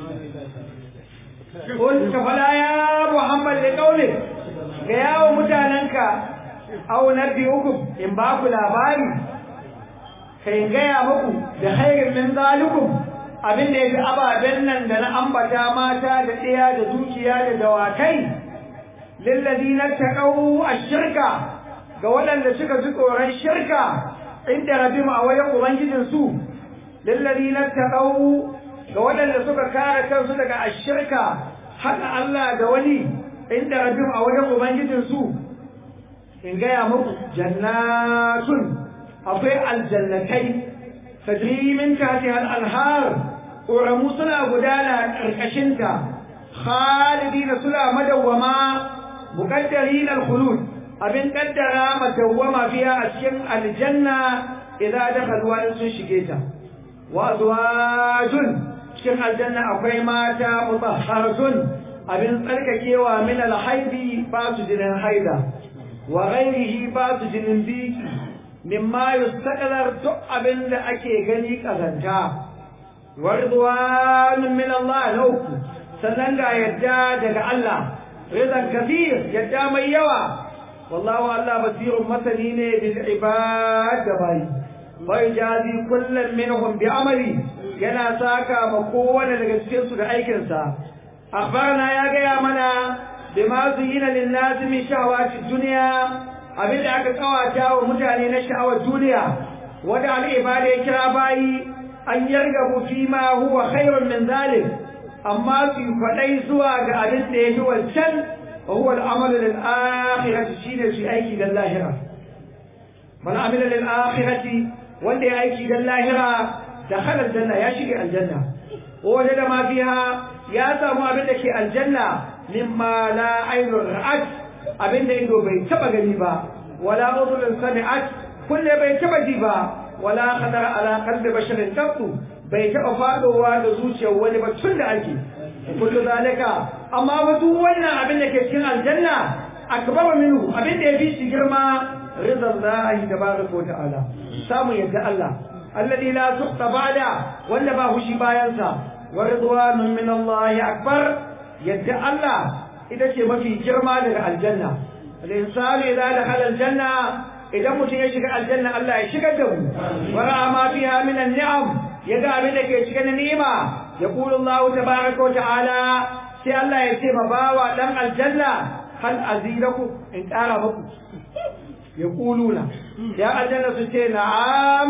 قل فلا يا محمد لقولك ga yawon mutanenka au nabbi'ukum in ba ku labari kai gaya muku da khairin min zalikum abin da yafi ababen nan da na ambata mata da ɗaya da dukiya da dawakai lillazina taqaw ash-shirka ga waɗanda suka ji tsoron shirka inda rabbim a wajen ubangijin su lillazina taqaw ga waɗanda suka kare kansu daga ashirka haɗa Allah da wani inda rabbim a wajen ubangijinsu in gaya muku jannatun akwai aljannatai tajri min tahtiha al-anhar ƙoramu suna gudana ƙarƙashinta khalidina suna madawwama muqaddarin al-khulud abin kaddara madawwama fiha a cikin aljanna idza dakhalu wa sun shige ta wa azwajun cikin aljanna akwai mata mutahharatun abin tsarkakewa min al-haidi ba su jinin haida wa ghairihi ba su jinin biki mimma yustaqdar duk abin da ake gani kazanta wa ridwanun min Allah lauku sannan ga yadda daga Allah ridan kathir yadda mai yawa wallahu Allah basirun masani ne bil ibad da bai bai jazi kullum minhum bi amali yana saka ma kowane daga cikin su da aikin sa akhbarana ya gaya mana bima zuyina lin nas min shahawati dunya abinda aka kawata wa mutane na sha'awar duniya wanda al ibada ya kira bayi an yargabu fi ma huwa khairun min zalik amma su faɗai zuwa ga abin da ya fi wancan wa huwa al'amalu lil akhirati shine su aiki dan lahira man amila lil akhirati wanda ya aiki dan lahira dakhala aljanna ya shiga aljanna waje da ma fiha ya samu abin da ke aljanna mimma la aynu ra'at abin da ido bai taba gani ba wala udhun sami'at kulle bai taba ji ba wala khadara ala qalbi basharin qattu bai taɓa faɗowa da zuciyar wani ba tun da ake kullu zalika amma ba duk wannan abin da ke cikin aljanna akbar minhu abin da yafi shi girma rizal lahi tabaraka wa ta'ala samu yadda Allah alladhi la tuqta ba'da wanda ba hushi bayan sa wa ridwanun min Allah akbar yadda Allah ita ce mafi girma daga aljanna al-insanu idza dakhala aljanna idan mutum ya shiga aljanna Allah ya shigar da mu wa ra'a ma fiha min an-ni'am ya ga abin da ke cikin ni'ima ya kulu Allah tabaraka wa ta'ala sai Allah ya ce ma bawa dan aljanna hal aziraku in kara muku ya kuluna ya aljanna su ce na'am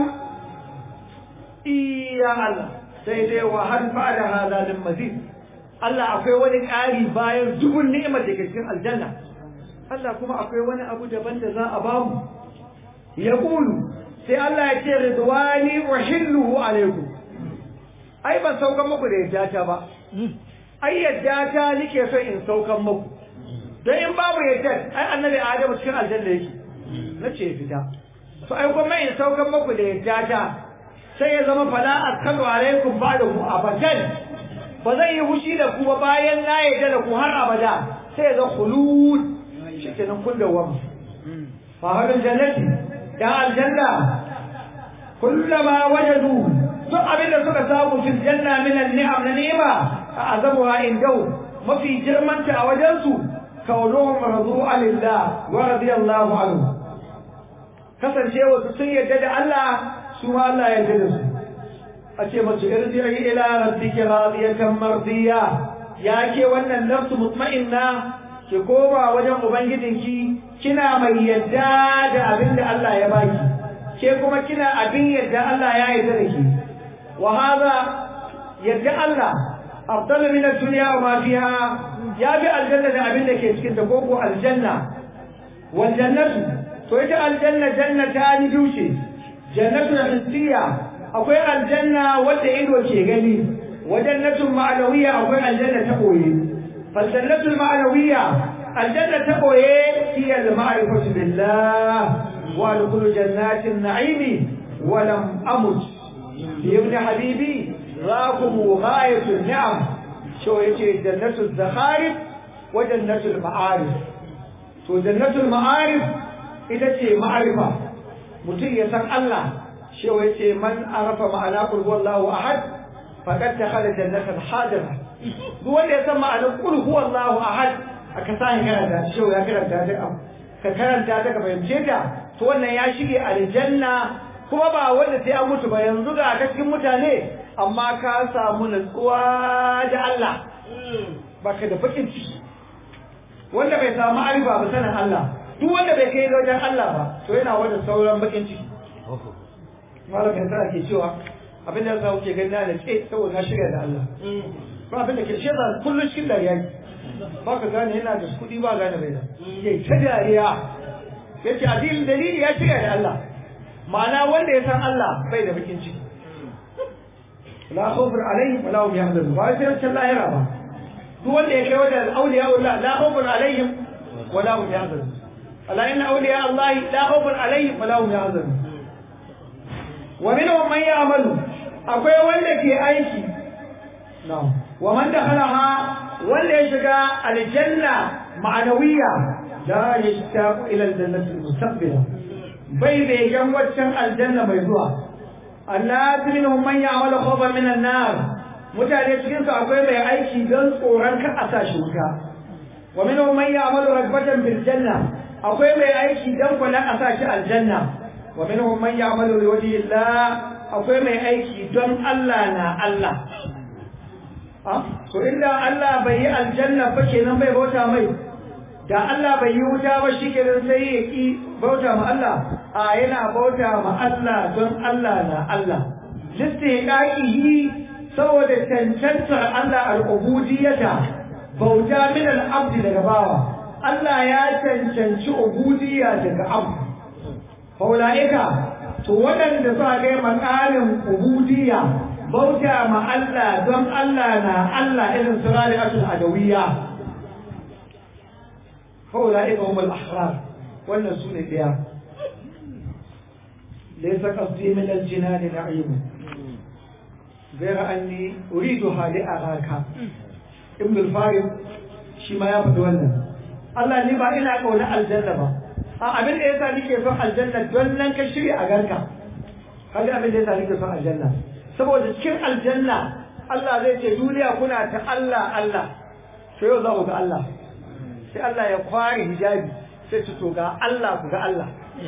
iya Allah sai dai wa hal ba'da hada lil mazid Allah akwai wani ƙari bayan dubun ni'imar da ke cikin aljanna Allah kuma akwai wani abu daban da za a bamu ya kulu sai Allah ya ce ridwani wa hilluhu alaikum ai ban saukan muku da yadda ta ba ai yadda ta nike so in saukan muku don in babu yadda ai annabi adamu cikin aljanna yake na ce fita to ai kuma in saukan muku da yadda ta sai ya zama fala askalu alaikum ba'dahu abadan ba zai yi hushi da ku ba bayan na yadda da ku har abada sai ya zama khulud shikenan kun da wam fa hadal jannati ya aljanna kullama wajadu duk abin da suka samu fil janna min an-ni'am na ni'ima azabuha indau mafi girmanta a wajen su kaunuhum radu'a lillah wa radiyallahu anhu kasancewa su sun yarda da Allah su ma Allah ya yarda da su a ce mace irji'i ila rabbiki radiyatan mardiya ya ke wannan nafsu mutma'inna ki koma wajen ubangijinki kina mai yadda da abin da Allah ya baki ke kuma kina abin yadda Allah ya yarda da ki wa hada yadda Allah afdalu min ad-dunya wa ma fiha ya bi aljanna da abin da ke cikin ta koko aljanna wal jannatu to ita aljanna jannata ni duce jannatu hissiya akwai aljanna wanda ido ke gani wa jannatu ma'nawiyya akwai aljanna ta koyi fal jannatu ma'nawiyya aljanna ta koye hiya al-ma'rifatu billah wa al-kullu jannatin na'imi wa lam amut ibn habibi rakum ghayatu ni'am so yace jannatu zakharif wa jannatu al-ma'arif to jannatu al-ma'arif ita ce ma'arifa mutum ya san Allah shi yace man arafa ma'ana qul huwallahu ahad faqad dakhala jannatan hadira duk wanda ya san ma'anar qul huwallahu ahad aka sa karanta shi ya karanta ta ka karanta ta ka fahimce ta to wannan ya shige aljanna kuma ba wanda sai an mutu ba yanzu ga ka cikin mutane amma ka samu nutsuwa da Allah baka da bakin ciki wanda bai samu arifa ba sanin Allah duk wanda bai kai wajen Allah ba to yana wajen sauran bakin ciki malam yasa ake cewa abin da za ku ke gani na da ce saboda na shirya da Allah ba abin da ke shi ba kullum cikin dariya ne ba ka gane yana da kuɗi ba gane bai da ya ta dariya ya ce addinin dalili ya shirya da Allah ma'ana wanda ya san Allah bai da bakin ciki la khawfun alaihim wa la hum yahzanun ba sai wancan lahira ba duk wanda ya kai wajen auliya Allah la khawfun alaihim wa la hum yahzanun ala inna awliya Allah la khawfun alaihim wa la hum yahzanun wa minhum man ya'malu akwai wanda ke aiki na'am wa man dakhalaha wanda ya shiga aljanna ma'anawiyya la yashtaqu ila aljannati almustaqbila bai da yan waccan aljanna mai zuwa annas minhum man ya'malu khawfan min an-nar mutane cikin su akwai mai aiki don tsoron ka a sashi wuta wa minhum man ya'malu ragbatan bil janna akwai mai aiki don kula a sashi aljanna wa minhum man ya'malu liwajhi Allah akwai mai aiki don Allah na Allah to inda Allah bai yi aljanna ba kenan bai bauta mai da Allah bai yi wuta ba shi kenan sai ya ki bauta ma Allah a yana bauta ma Allah don Allah na Allah listiqaqihi saboda cancantar Allah al-ubudiyyata bauta min al-abdi daga bawa Allah ya cancanci ubudiyya daga abdu faulaika to waɗanda suka ga makalin ubudiyya bauta ma Allah don Allah na Allah irin su rari'atul adawiyya faulaika humul ahrar wannan sune daya laysa qasdi min al-jinan na'im غير أني أريدها لأراك ابن الفارض shi ma ya faɗi wannan Allah ni ba ina ƙauna aljanna ba a abin da yasa nake son aljanna don nan ka shirya a garka kaga abin da yasa nake son aljanna saboda cikin aljanna Allah zai ce duniya kuna ta Allah Allah sai yau za ku ga Allah sai Allah ya kware hijabi sai ci to ga Allah ku ga Allah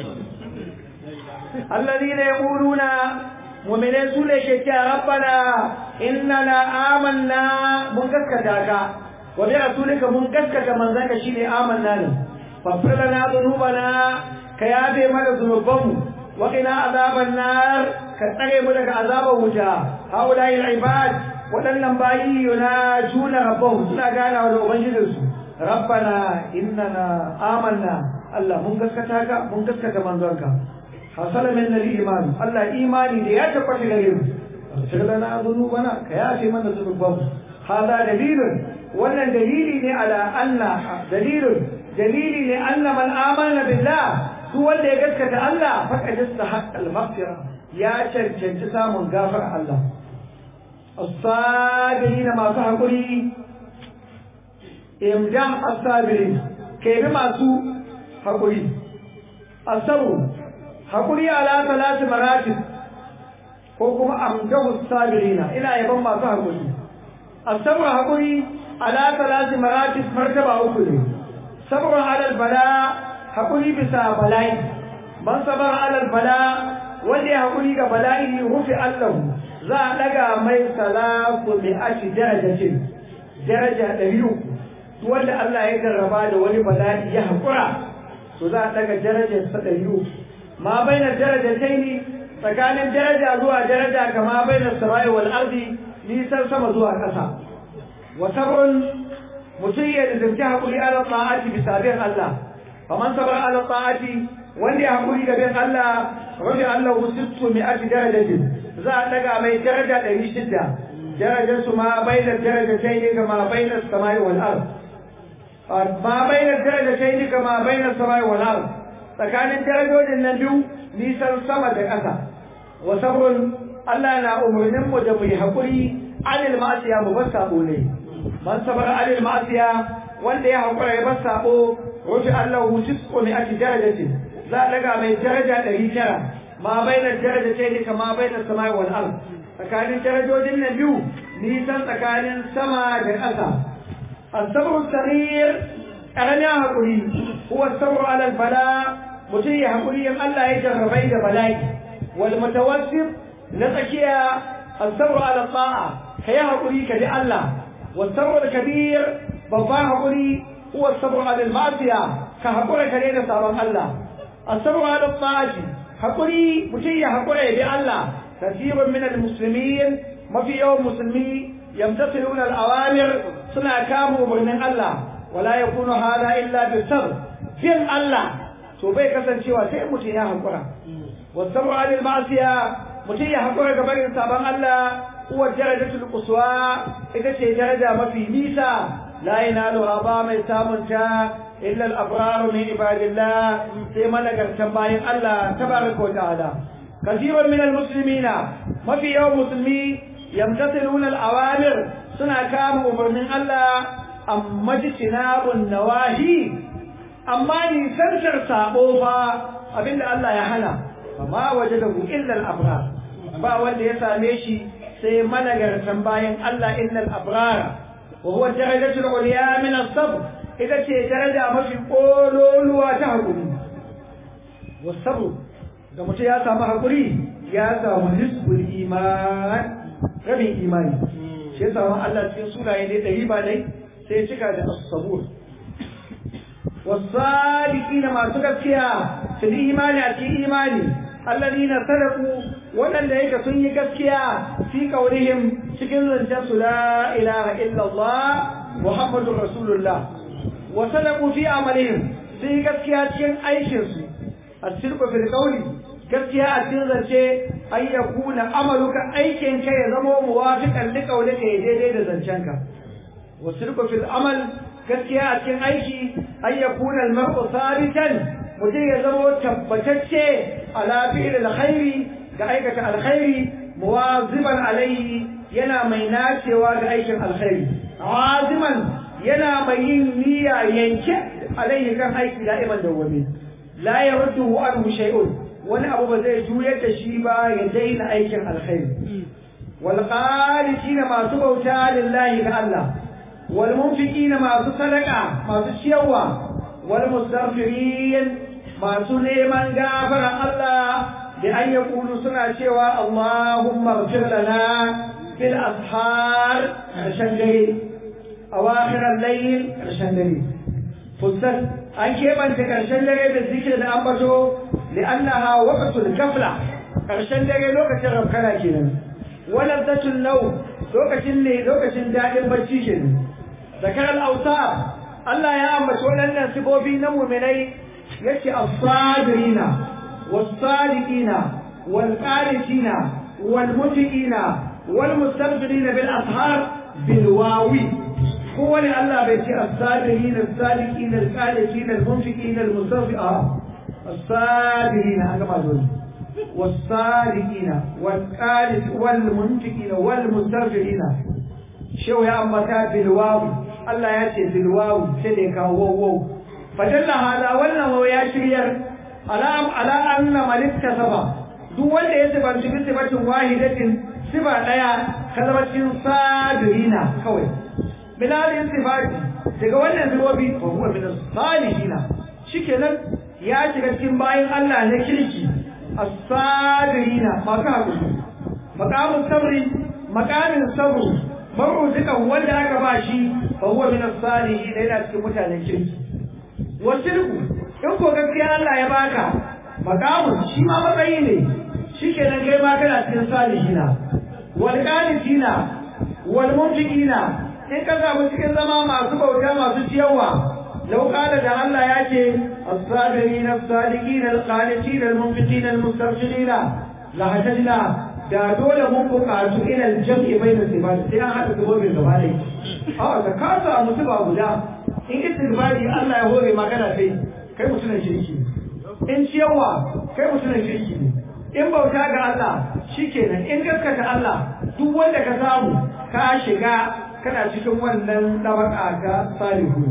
alladhina yaquluna mu'minai su ne ke cewa rabbana innana amanna mun gaskata ka wa bi rasulika mun gaskata manzanka shine amanna ne faghfir lana dhunubana ka yabe mana dhunubanmu wa qina azaban nar ka tsare mu daga azaban wuta haulai ibad wadannan bayi yuna juna rabbahu suna gana da ubangijinsu rabbana innana amanna Allah mun gaskata ka mun gaskata manzanka hasala min al-iman Allah imani da ya tabbata gare mu faghfir lana dhunubana ka yabe mana dhunubanmu hada dalilun wannan dalili ne ala anna dalilun dalili ne anna man amana billah su wanda ya gaskata Allah faqad istahaqqa al-maghfira ya cancanci samun gafara Allah as-sabirin masu hakuri imdan as-sabirin kai bi masu hakuri asabu hakuri ala salati maratib ko kuma amdahu as-sabirina ina yaban masu hakuri asabu hakuri ala salati maratib martaba uku ne sabrun alal bala hakuri bisa bala'i man sabar alal bala wanda ya hakuri ga bala'i rufi Allah za a daga mai salatu bi ashi darajatin daraja ɗari uku duk wanda Allah ya jarraba da wani bala'i ya hakura to za a daga darajar sa ɗari uku ma bainar darajataini tsakanin daraja zuwa daraja kama bainar samai wal ardi nisan sama zuwa ƙasa wa sabrun mutum ya zirgi haƙuri ala ta'ati bisa bin Allah faman sabar ala ta'ati wanda ya haƙuri da bin Allah rabi Allah sittu mi aji darajatin za a daga mai daraja ɗari shida darajar su ma bainar darajatai ne ga ma bainar samai wal ard ma bainar darajatai ne ga ma bainar samai wal ard tsakanin darajojin nan biyu nisan sama da ƙasa wa sabrun Allah na umarnin mu da mu yi haƙuri anil ma'asiya mu bar sabo ne man sabara alil ma'asiya wanda ya hakura ya bar sabo rufi Allah tisqu mi ati darajatin za a daga mai daraja ɗari tara ma bainar darajatai ne kama bainar samai wal ard tsakanin darajojin nan biyu nisan tsakanin sama da ƙasa الصبر الصغير أغنى هقولي هو الصبر على البلاء متي هقولي الله يجرب بين بلاي والمتوسط نتكيا الصبر على الطاعة هي هقولي كدي الله والصبر الكبير بابا هقولي هو الصبر على المعصية كهقولي كدينا صابر الله الصبر على الطاعة هقولي متي هقولي بي الله كثير من المسلمين ما في يوم مسلمي يمتثلون الأوامر سنة كاموا من الله ولا يكون هذا إلا بالصبر جن الله توبي كسن شوى سيمتي يا حقرا والصبر عن المعصية متي يا حقرا كبير سابان الله هو الدرجة القصوى إذا شيء درجة ما في نيسا لا ينالها بام سامنتا إلا الأبرار من عباد الله سيما لقر تنباين الله تبارك وتعالى كثير من المسلمين ما في يوم مسلمي يمتثلون الأوامر سنة كام أمرن الله أما اجتناب النواهي أما نسنسر سابوفا أبين الله يحنى فما وجده إلا الأبرار ba wanda ya same shi sai managartan bayan Allah innal abrar wa huwa darajatul ulya min as-sabr ita ce daraja mafi kololuwa ta hakuri wasabr da mutum ya samu hakuri ya samu nisbul iman rabin imani shi ya samu Allah cikin sunaye ne ɗari ba dai sai cika da as-sabur والصادقين ما تكفيا في الإيمان أتي إيماني الذين صدقوا ولن يك سن gaskiya في قولهم cikin zancen su la ilaha illa Allah Muhammadur Rasulullah wa sadaqu fi amalihim sai gaskiya cikin aikin su asirku fil qawli gaskiya a cikin zance ay yakuna amaluka aikin ka ya zama muwafiqan li qawlika ya daidai da zancenka wa sirku fil amal gaskiya a cikin aiki ay yakuna al mar'u sabitan mutum ya zama tabbatacce ala fi'il alkhairi ga aikata alkhairi muwaziban alayhi yana mai nacewa ga aikin alkhairi aziman yana mai yin niyya yanke alayhi kan aiki da'iman dawwami la yaruddu anhu shay'un wani abu ba zai juyar da shi ba ya daina aikin alkhairi wal qanitina masu bauta lillahi ga Allah wal munfiqina masu sadaqa masu ciyarwa wal mustaghfirin masu neman gafara Allah da an yaqulu suna cewa Allahumma ighfir lana bil ashar karshen dare awakhir al-layl karshen dare fussat an keɓance karshen dare da zikir da ambato li'annaha waqtul ghafla karshen dare lokacin rabkana kenan wala zatul naw lokacin ne lokacin dadin bacci kenan zakar al-awsaf Allah ya ambaci waɗannan sifofi na mu'minai yace as-sabirina was-sadiqina wal-qanitina wal-mutiqina wal-mustaghfirina bil ashar bil wawi kowane Allah bai ce as-sabirina as-sadiqina al-qanitina al-munfiqina al-mustaghfirina as-sabirina an gama dole was-sadiqina wal-qanit wal-munfiqina wal-mustaghfirina shehu ya ambata bil wawi Allah ya ce bil wawi sai da ya kawo waw fadalla hada wannan waw ya shiryar ala ala anna malik kasaba duk wanda ya sifanci bi sifatin wahidatin sifa daya kalmacin sabirina kawai milalin sifati daga wannan sifofi fa huwa min salihina shikenan ya shiga cikin bayin Allah na kirki as-sabirina masu hakuri maqamus sabri maqamin sabru maruzikan wanda aka ba shi fa huwa min as-salihin yana cikin mutanen kirki wasilku in ko gaskiya Allah ya baka maqamun shi ma matsayi ne shikenan kai ma kana cikin salihina wal qanitina wal munfiqina in ka samu cikin zama masu bauta masu ciyawa lau kala da Allah ya ce as-sabirin as-sadiqin al-qanitin al-munfiqin al-mustaghfirin la hajjna da dole mun buƙatu ila al-jam'i bayna sifat sai an hada gobin gaba dai a da ka samu tuba guda in istighfari Allah ya hore magana sai kai mutumin shirki in ciyawa kai mutumin shirki ne in bauta ga Allah shikenan in gaskata Allah duk wanda ka samu ka shiga kana cikin wannan dabaka ga salihu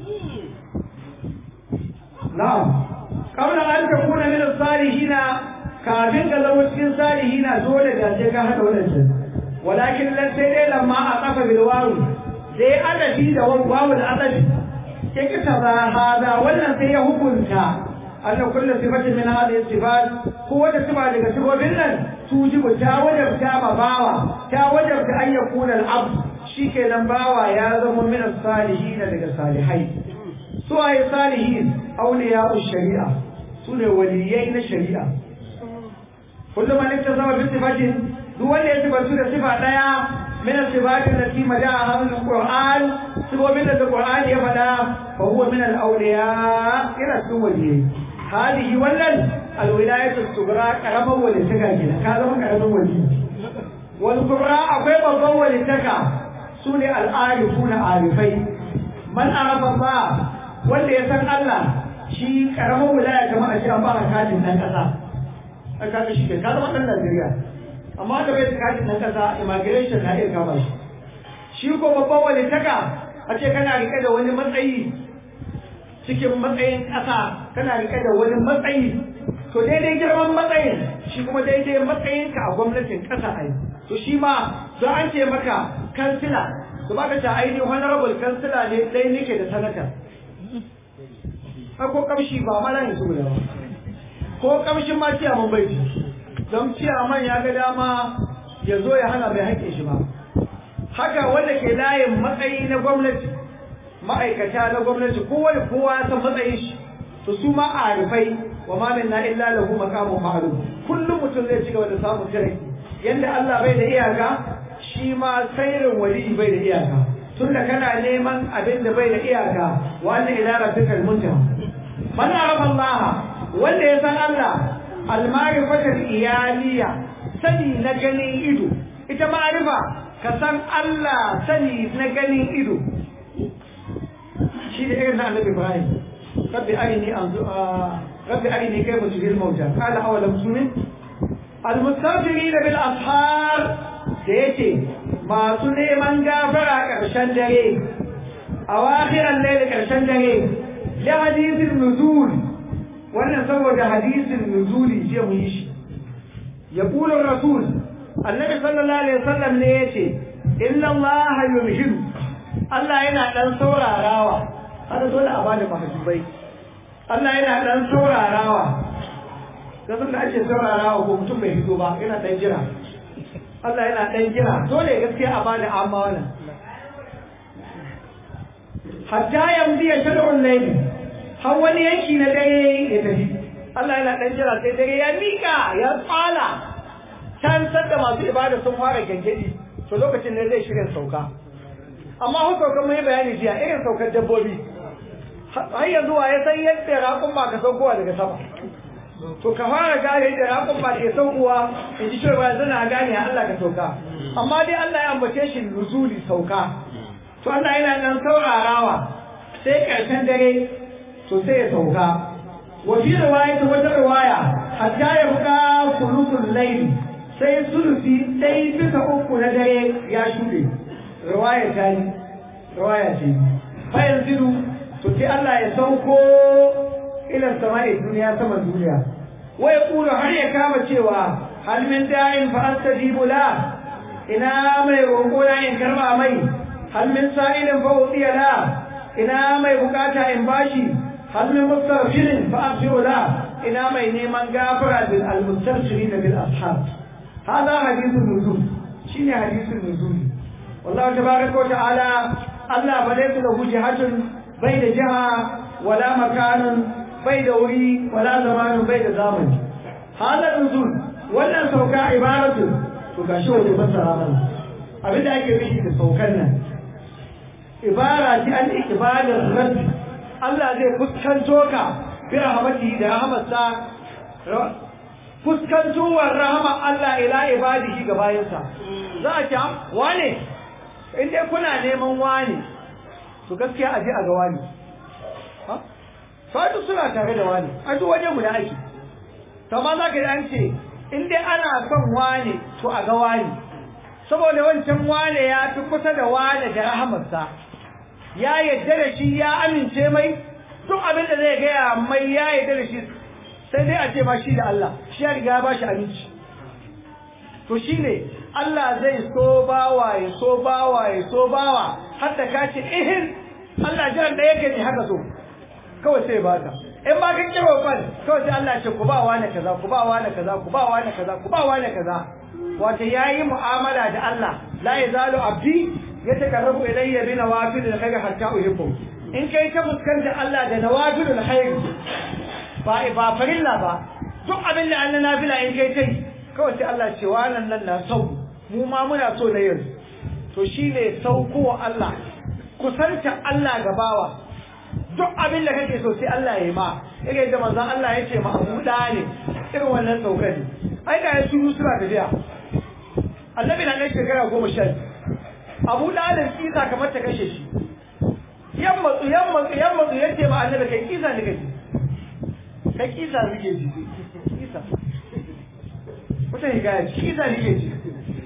na'am qabla an takuna min as-salihina kafin ka zama cikin salihina dole da sai ka hada wannan walakin lan sai dai lamma a kafa bil wawu sai adabi da wawu da adabi sai kita ba hada wannan sai ya hukunta anna kullu sifatin min hadhihi sifat ko wata sifa daga sifofin nan tujibu ta wajabta ma bawa ta wajabta an yakuna al-abd shikenan bawa ya zama min as-salihin daga salihai su ayi salihin awliya shari'a su ne waliyai na shari'a kullum man iktasaba bi sifatin duk wanda ya sifantu da sifa daya min sifatin lati maja'a min alquran sifofin da alquran ya fada fa huwa min alawliya ila cikin waliyyi hadihi wannan alwilayatu sugra karaman walitaka kenan ka zama karaman wali wal qurra akwai babban walitaka sune al-arifuna arifai man arafa ba wanda ya san Allah shi karaman wilaya kamar a ce an ba katin dan kasa aka ga shi ke ka zama dan Najeriya amma da bai katin dan kasa immigration na iya kama shi shi ko babban walitaka a ce kana rike da wani matsayi cikin matsayin ƙasa kana rike da wani matsayi to daidai girman matsayin shi kuma daidai matsayinka a gwamnatin ƙasa ai to shi ma za an ce maka kansila to baka ta ainihin honorable kansila ne dai nake da sanata ko kamshi ba mana yanzu guda ba ko kamshin ma ciyaman bai don ciyaman ya ga dama ya zo ya hana mai haƙƙin shi ba haka wanda ke layin matsayi na gwamnati ma'aikata na gwamnati kowane kowa ya san matsayin shi to su ma a rufai wa ma minna illa lahu maqamun ma'lum kullum mutum zai ci gaba da samun jirgi yanda Allah bai da iyaka shi ma sairin wali bai da iyaka tunda kana neman abin da bai da iyaka wa anna ila rabbikal muntaha man arafa Allah wanda ya san Allah al-ma'rifatul iyaliya sani na ganin ido ita ma'rifa ka san Allah sani na ganin ido shi da irin na annabi Ibrahim rabbi arini anzu rabbi arini kayfa tuhil mauta qala awalam tu'min al-mustafirin bil ashar da yace masu neman gafara karshen dare a wakhiran layl karshen dare da hadisin nuzul wannan saboda hadisin nuzuli je mu yi shi yaqulu rasul annabi sallallahu alaihi wasallam ne yace inna allaha yumhidu Allah yana dan saurarawa haka dole a bada mahjubai Allah yana dan saurarawa kasan da ake saurarawa ko mutum bai fito ba yana dan jira Allah yana dan jira dole gaskiya a bada amma wannan hatta yamdi ya shad'ul layl har wani yanki na dare ya tafi Allah yana dan jira sai dare ya mika ya tsala can sanda masu ibada sun fara gangadi to lokacin ne zai shirin sauka amma hu saukar mai bayani jiya irin saukar dabbobi har yanzu wa ya san yadda raƙun ba ka saukowa daga sama to ka fara gane da raƙun ba ke saukowa in ji cewa yanzu na gane Allah ka sauka amma dai Allah ya ambace shi nuzuli sauka to Allah yana nan saurarawa sai ƙarshen dare to sai ya sauka wa fi riwayati wata riwaya hatta ya buka sulusul layl sai sulusi dai bisa uku na dare ya shuɗe riwaya ta yi riwaya ce fa yanzu to sai Allah ya sauko ila sama'i duniya sama duniya wa yaqulu har ya kama cewa hal min da'in fa astajibu la ina mai roƙo na in karba mai hal min sa'ilin fa udiya la ina mai bukata in bashi hal min mustaghfirin fa aghfiru la ina mai neman gafara bil al-mustaghfirin bil ashab hada hadithun nuzul shine hadithun nuzul والله تبارك وتعالى الله فليس له جهة بين جهة ولا مكان بين وري ولا زمان بين زمن هذا النزول ولا سوكا عبارة تكاشو لبصر عمل أبدا أكي بشي تسوكنا عبارة عن إقبال الرب الله زي فسكن توكا برحمته لرحمة fuskantowar rahama Allah ila ibadihi ga bayansa za a ce wane in dai kuna neman wani to gaskiya a je a ga wani fatu suna tare da wani a duk waje mu da aiki to ma za ka an ce in dai ana son wani to a ga wani saboda wancan wane ya fi kusa da wane da rahamarsa ya yadda da shi ya amince mai duk abin da zai gaya mai ya yadda da shi sai dai a ce ma shi da Allah shi ya riga ya ba shi aminci to shine Allah zai so bawa ya so bawa ya so bawa har da ka ce ihin Allah jiran da yake ne haka so kawai sai baka in ba ka kiro fan kawai sai Allah ce ku ba wani kaza ku ba wani kaza ku ba wani kaza ku ba wani kaza wato yayi mu'amala da Allah la yazalu abdi yataqarrabu ilayya bi nawafil alkhair hatta uhibbu in kai ta fuskanta Allah da nawafil alkhair ba ba farilla ba duk abin da Allah nafila in kai tai kawai sai Allah ce wannan nan na sau mu ma muna so na yanzu to shine saukowa Allah kusanta Allah gabawa duk abin da kake so sai Allah ya yi ma irin da manzon Allah ya ce ma Abu Dalib irin wannan saukar ne ai da su suna tafiya annabi na ɗan shekara goma sha Abu Dalib kisa kamar ta kashe shi yamma yamma yamma ya ce ma annabi kai kisa ne kake kai kisa ne kake ji kisa wata hikaya kisa ne kake ji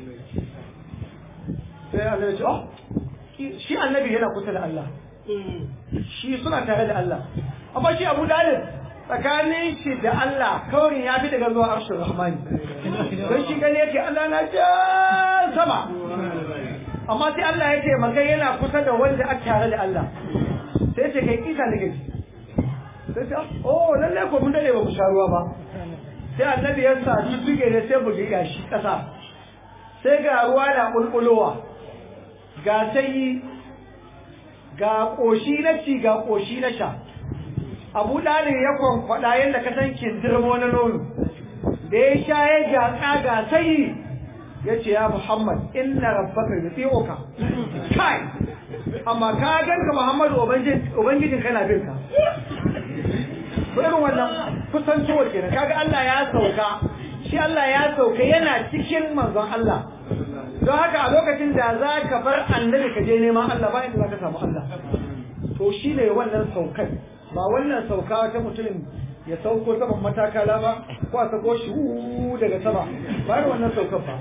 sai annabi ya ce oh shi annabi yana kusa da Allah shi suna tare da Allah amma shi Abu Dalib tsakanin shi da Allah kaurin ya fi daga zuwa arshin rahmani don shi gani yake Allah na can sama amma sai Allah ya ce maka yana kusa da wanda aka tare da Allah sai ce kai kisa da gaji sai ce oh lalle ko mun dade ba mu sha ruwa ba sai annabi ya sa shi tuge ne sai bugi gashi kasa sai ga ruwa na bulbulowa ga sai ga koshi na ci ga koshi na sha abu dalib ya kwankwada yadda ka san kindirmo na nono da ya sha ya gyatsa ga sai ya ce ya muhammad inna rabbaka yuti'uka kai amma ka ganka muhammadu ubangijin kana bin ka irin wannan kusantowar kenan kaga Allah ya sauka shi Allah ya sauka yana cikin manzon Allah don haka a lokacin da za ka bar annabi ka je neman Allah ba inda za ka samu Allah to shi ne wannan saukar ba wannan sauka ta mutumin ya sauko saman matakala ba ko a sako shi daga sama ba da wannan saukar ba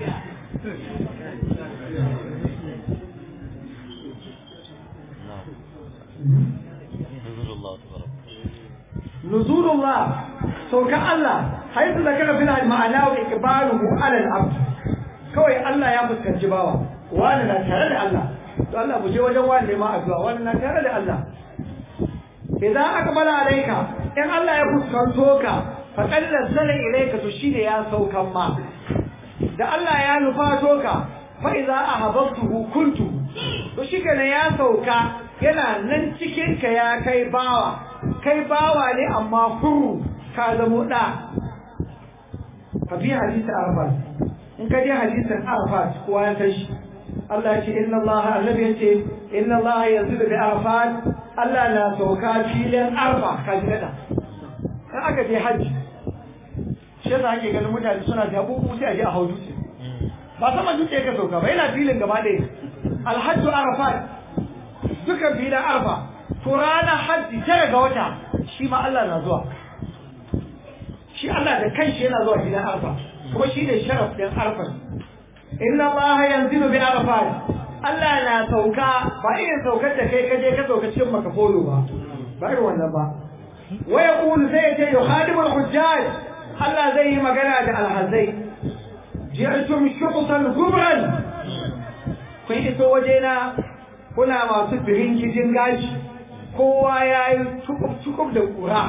nuzulullah sauka Allah haitu da kana fil ma'ana wa ikbaluhu ala al-abd kawai Allah ya fuskanci bawa wani na tare da Allah to Allah mu je wajen wani ne ma addu'a wani na tare da Allah idan aqbala alayka in Allah ya fuskanto ka fa nazzala ilayka to shine ya saukan ma da Allah ya nufato ka fa idza ahabbtuhu kuntu to shikenan ya sauka yana nan cikin ka ya kai bawa kai bawa ne amma huru ka zamo da ka bi hadisi arafat in ka je hadisin arafat kowa ya san shi Allah ce inna Allah annabi yace inna Allah yanzu bi arafat Allah na sauka filin arfa ka ji kada in aka je hajji shi yasa ake ganin mutane suna da abubuwa sai a je a hau dutse ba sama dutse ka sauka ba yana filin gaba ɗaya alhajju arafat duka filin arfa to ranar hajji tara ga wata shi ma Allah na zuwa shi Allah da kanshi yana zuwa filin arfa kuma shi ne sharaf ɗin arfa inna Allah yanzilu bi arafat Allah na sauka ba irin saukar da kai kaje ka sauka cikin makafolo ba ba irin wannan ba wa yaqulu zai ce yukhadimul hujjaj Allah zai yi magana da alhazai ji'tum shuqtan kubran kun iso wajena kuna masu birin kijin gashi kowa ya yi tukub da kura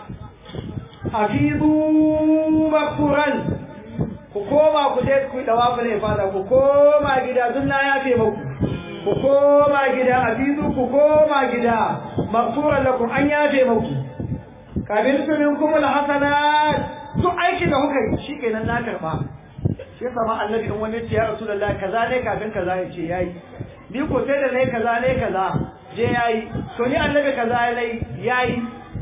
hafizu makuran ku koma ku je ku dawa ku ne fada ku koma gida duk na yafe muku ku koma gida hafizu ku koma gida makuran lakum an yafe muku kabin sunin kuma da hasanat duk aikin da kuka yi shikenan na karba shi sama annabi in wani ce ya rasulullahi kaza ne kafin kaza ya ce yayi ni ko sai da nayi kaza ne kaza je yayi to ni annabi kaza yayi yayi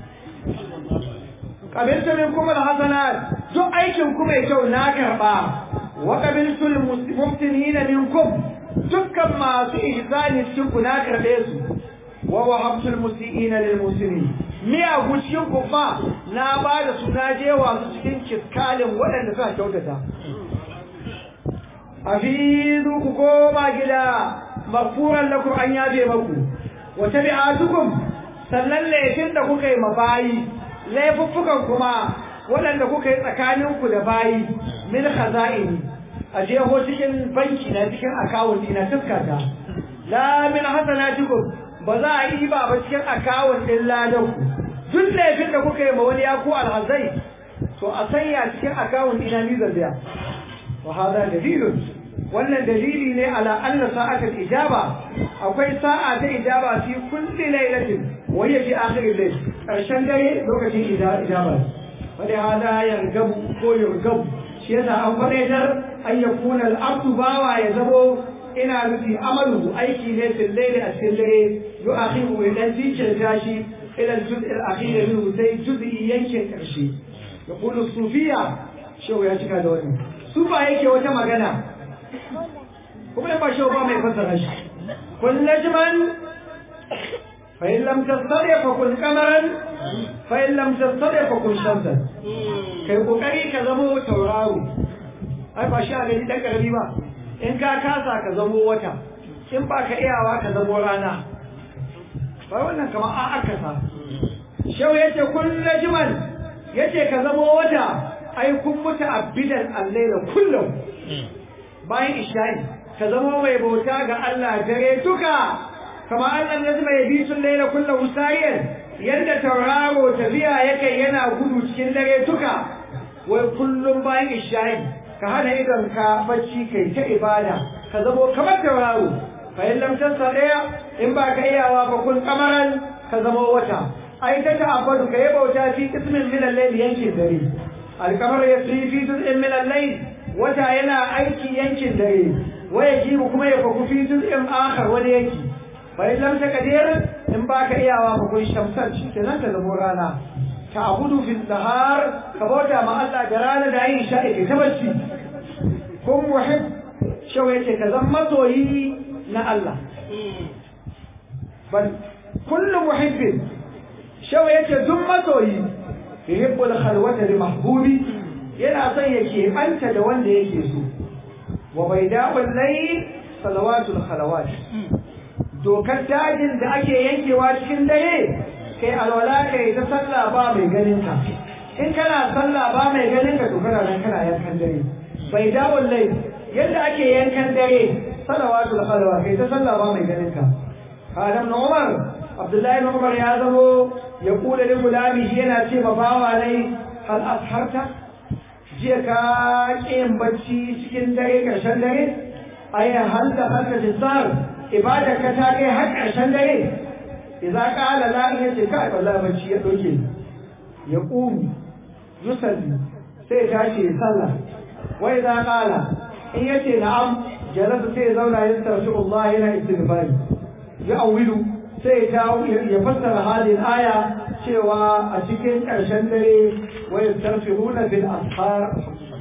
qabiltu minkum alhasanat duk aikin ku mai kyau na karba wa qabiltu almuhsinina minkum dukkan masu ihsani cikin ku na karbe su wa wahabtu almusiina lilmuslimin miya guciyin ku fa na ba da su na je wa su cikin kiskalin waɗanda suka kyautata afidu ku koma gida maghfuran lakum an yabe maku wa tabi'atukum sannan laifin da kuka yi mabayi laifuffukan kuma waɗanda kuka yi tsakaninku da bayi min khaza'ini a jeho cikin banki na cikin akawun ina tuskata la min hasanatikum ba za a yi ba ba cikin akawun din ladanku duk laifin da kuka yi ma wani ya ku alhazai to a sanya cikin akawun ina ni biya wa hada dalilun wannan dalili ne ala anna sa'atul ijaba akwai sa'a ta ijaba fi kulli lailatin wa hiya fi akhir al-layl karshen dare lokacin ijaba wanda hada yargabu ko yargabu shi yasa an faɗaitar an yakuna al-abdu bawa ya zamo ina nufi amalu aiki ne fil layli a cikin dare yu'akhiru idan jinkirta shi ila al-juz' al-akhir minhu sai juz'i yankin karshe yaqulu sufiya shehu ya cika da wani su ba yake wata magana kuma ba shehu ba mai fassara shi kun najman fa in lam tastati fa kun qamaran fa in lam tastati fa kun shamsan kai kokari ka zama tauraro ai ba shi a gani dan karami ba in ka kasa ka zamo wata in ba ka iyawa ka zamo rana ba wannan kamar an akasa shau yace kullu jiman yace ka zamo wata ai kun mutu abidan allaila kullum bayan isha'i ka zamo mai bauta ga Allah dare duka kamar Allah ne zai bi sun laila kullum sayen yadda tauraro tafiya yake yana gudu cikin dare duka wai kullum bayan isha'i ka hana idon ka bacci kai ta ibada ka zamo kamar tauraro fa in lam daya in ba ka iyawa ba kun kamaran ka zamo wata ai ta ta'abbadu ka yi bauta fi ismin min al-layl yankin dare al-qamar yasri fi juz'in min al-layl wata yana aiki yankin dare waya jibu kuma ya faku fi juz'in akhar wani yanki fa in lam taqdir in ba ka iyawa ba kun shamsar shi kenan ka zamo rana ta'budu fil nahar ka bauta ma Allah da rana da yin sha'i ta bacci kun muhib shau yace ka zan masoyi na Allah bal kullu muhibbin shau yace duk masoyi yuhibbul khalwata li mahbubi yana son ya keɓanta da wanda yake so wa baida'ul layl salawatul khalawat dokar dajin da ake yankewa cikin dare kai alwala kai ta sallah ba mai ganin ka in kana sallah ba mai ganin ka to kana nan kana yankan dare bai dawon lai yadda ake yankan dare salawatul khalwa kai ta sallah ba mai ganin ka Adam na Umar Abdullahi na Umar ya zamo ya kula da gulami shi yana ce ma bawa nai hal asharta jiya ka yin bacci cikin dare karshen dare ai hal da halka tisar ibada ka ta kai har karshen dare idza qala la yace kai wallahi bacci ya doke ya qumu yusalli sai tashi sallah wai za kala in yace na'am jalasa sai zauna ya tarshi Allah yana istighfari ya awilu sai ta ya fassara halin aya cewa a cikin ƙarshen dare wai tarfihuna bil ashar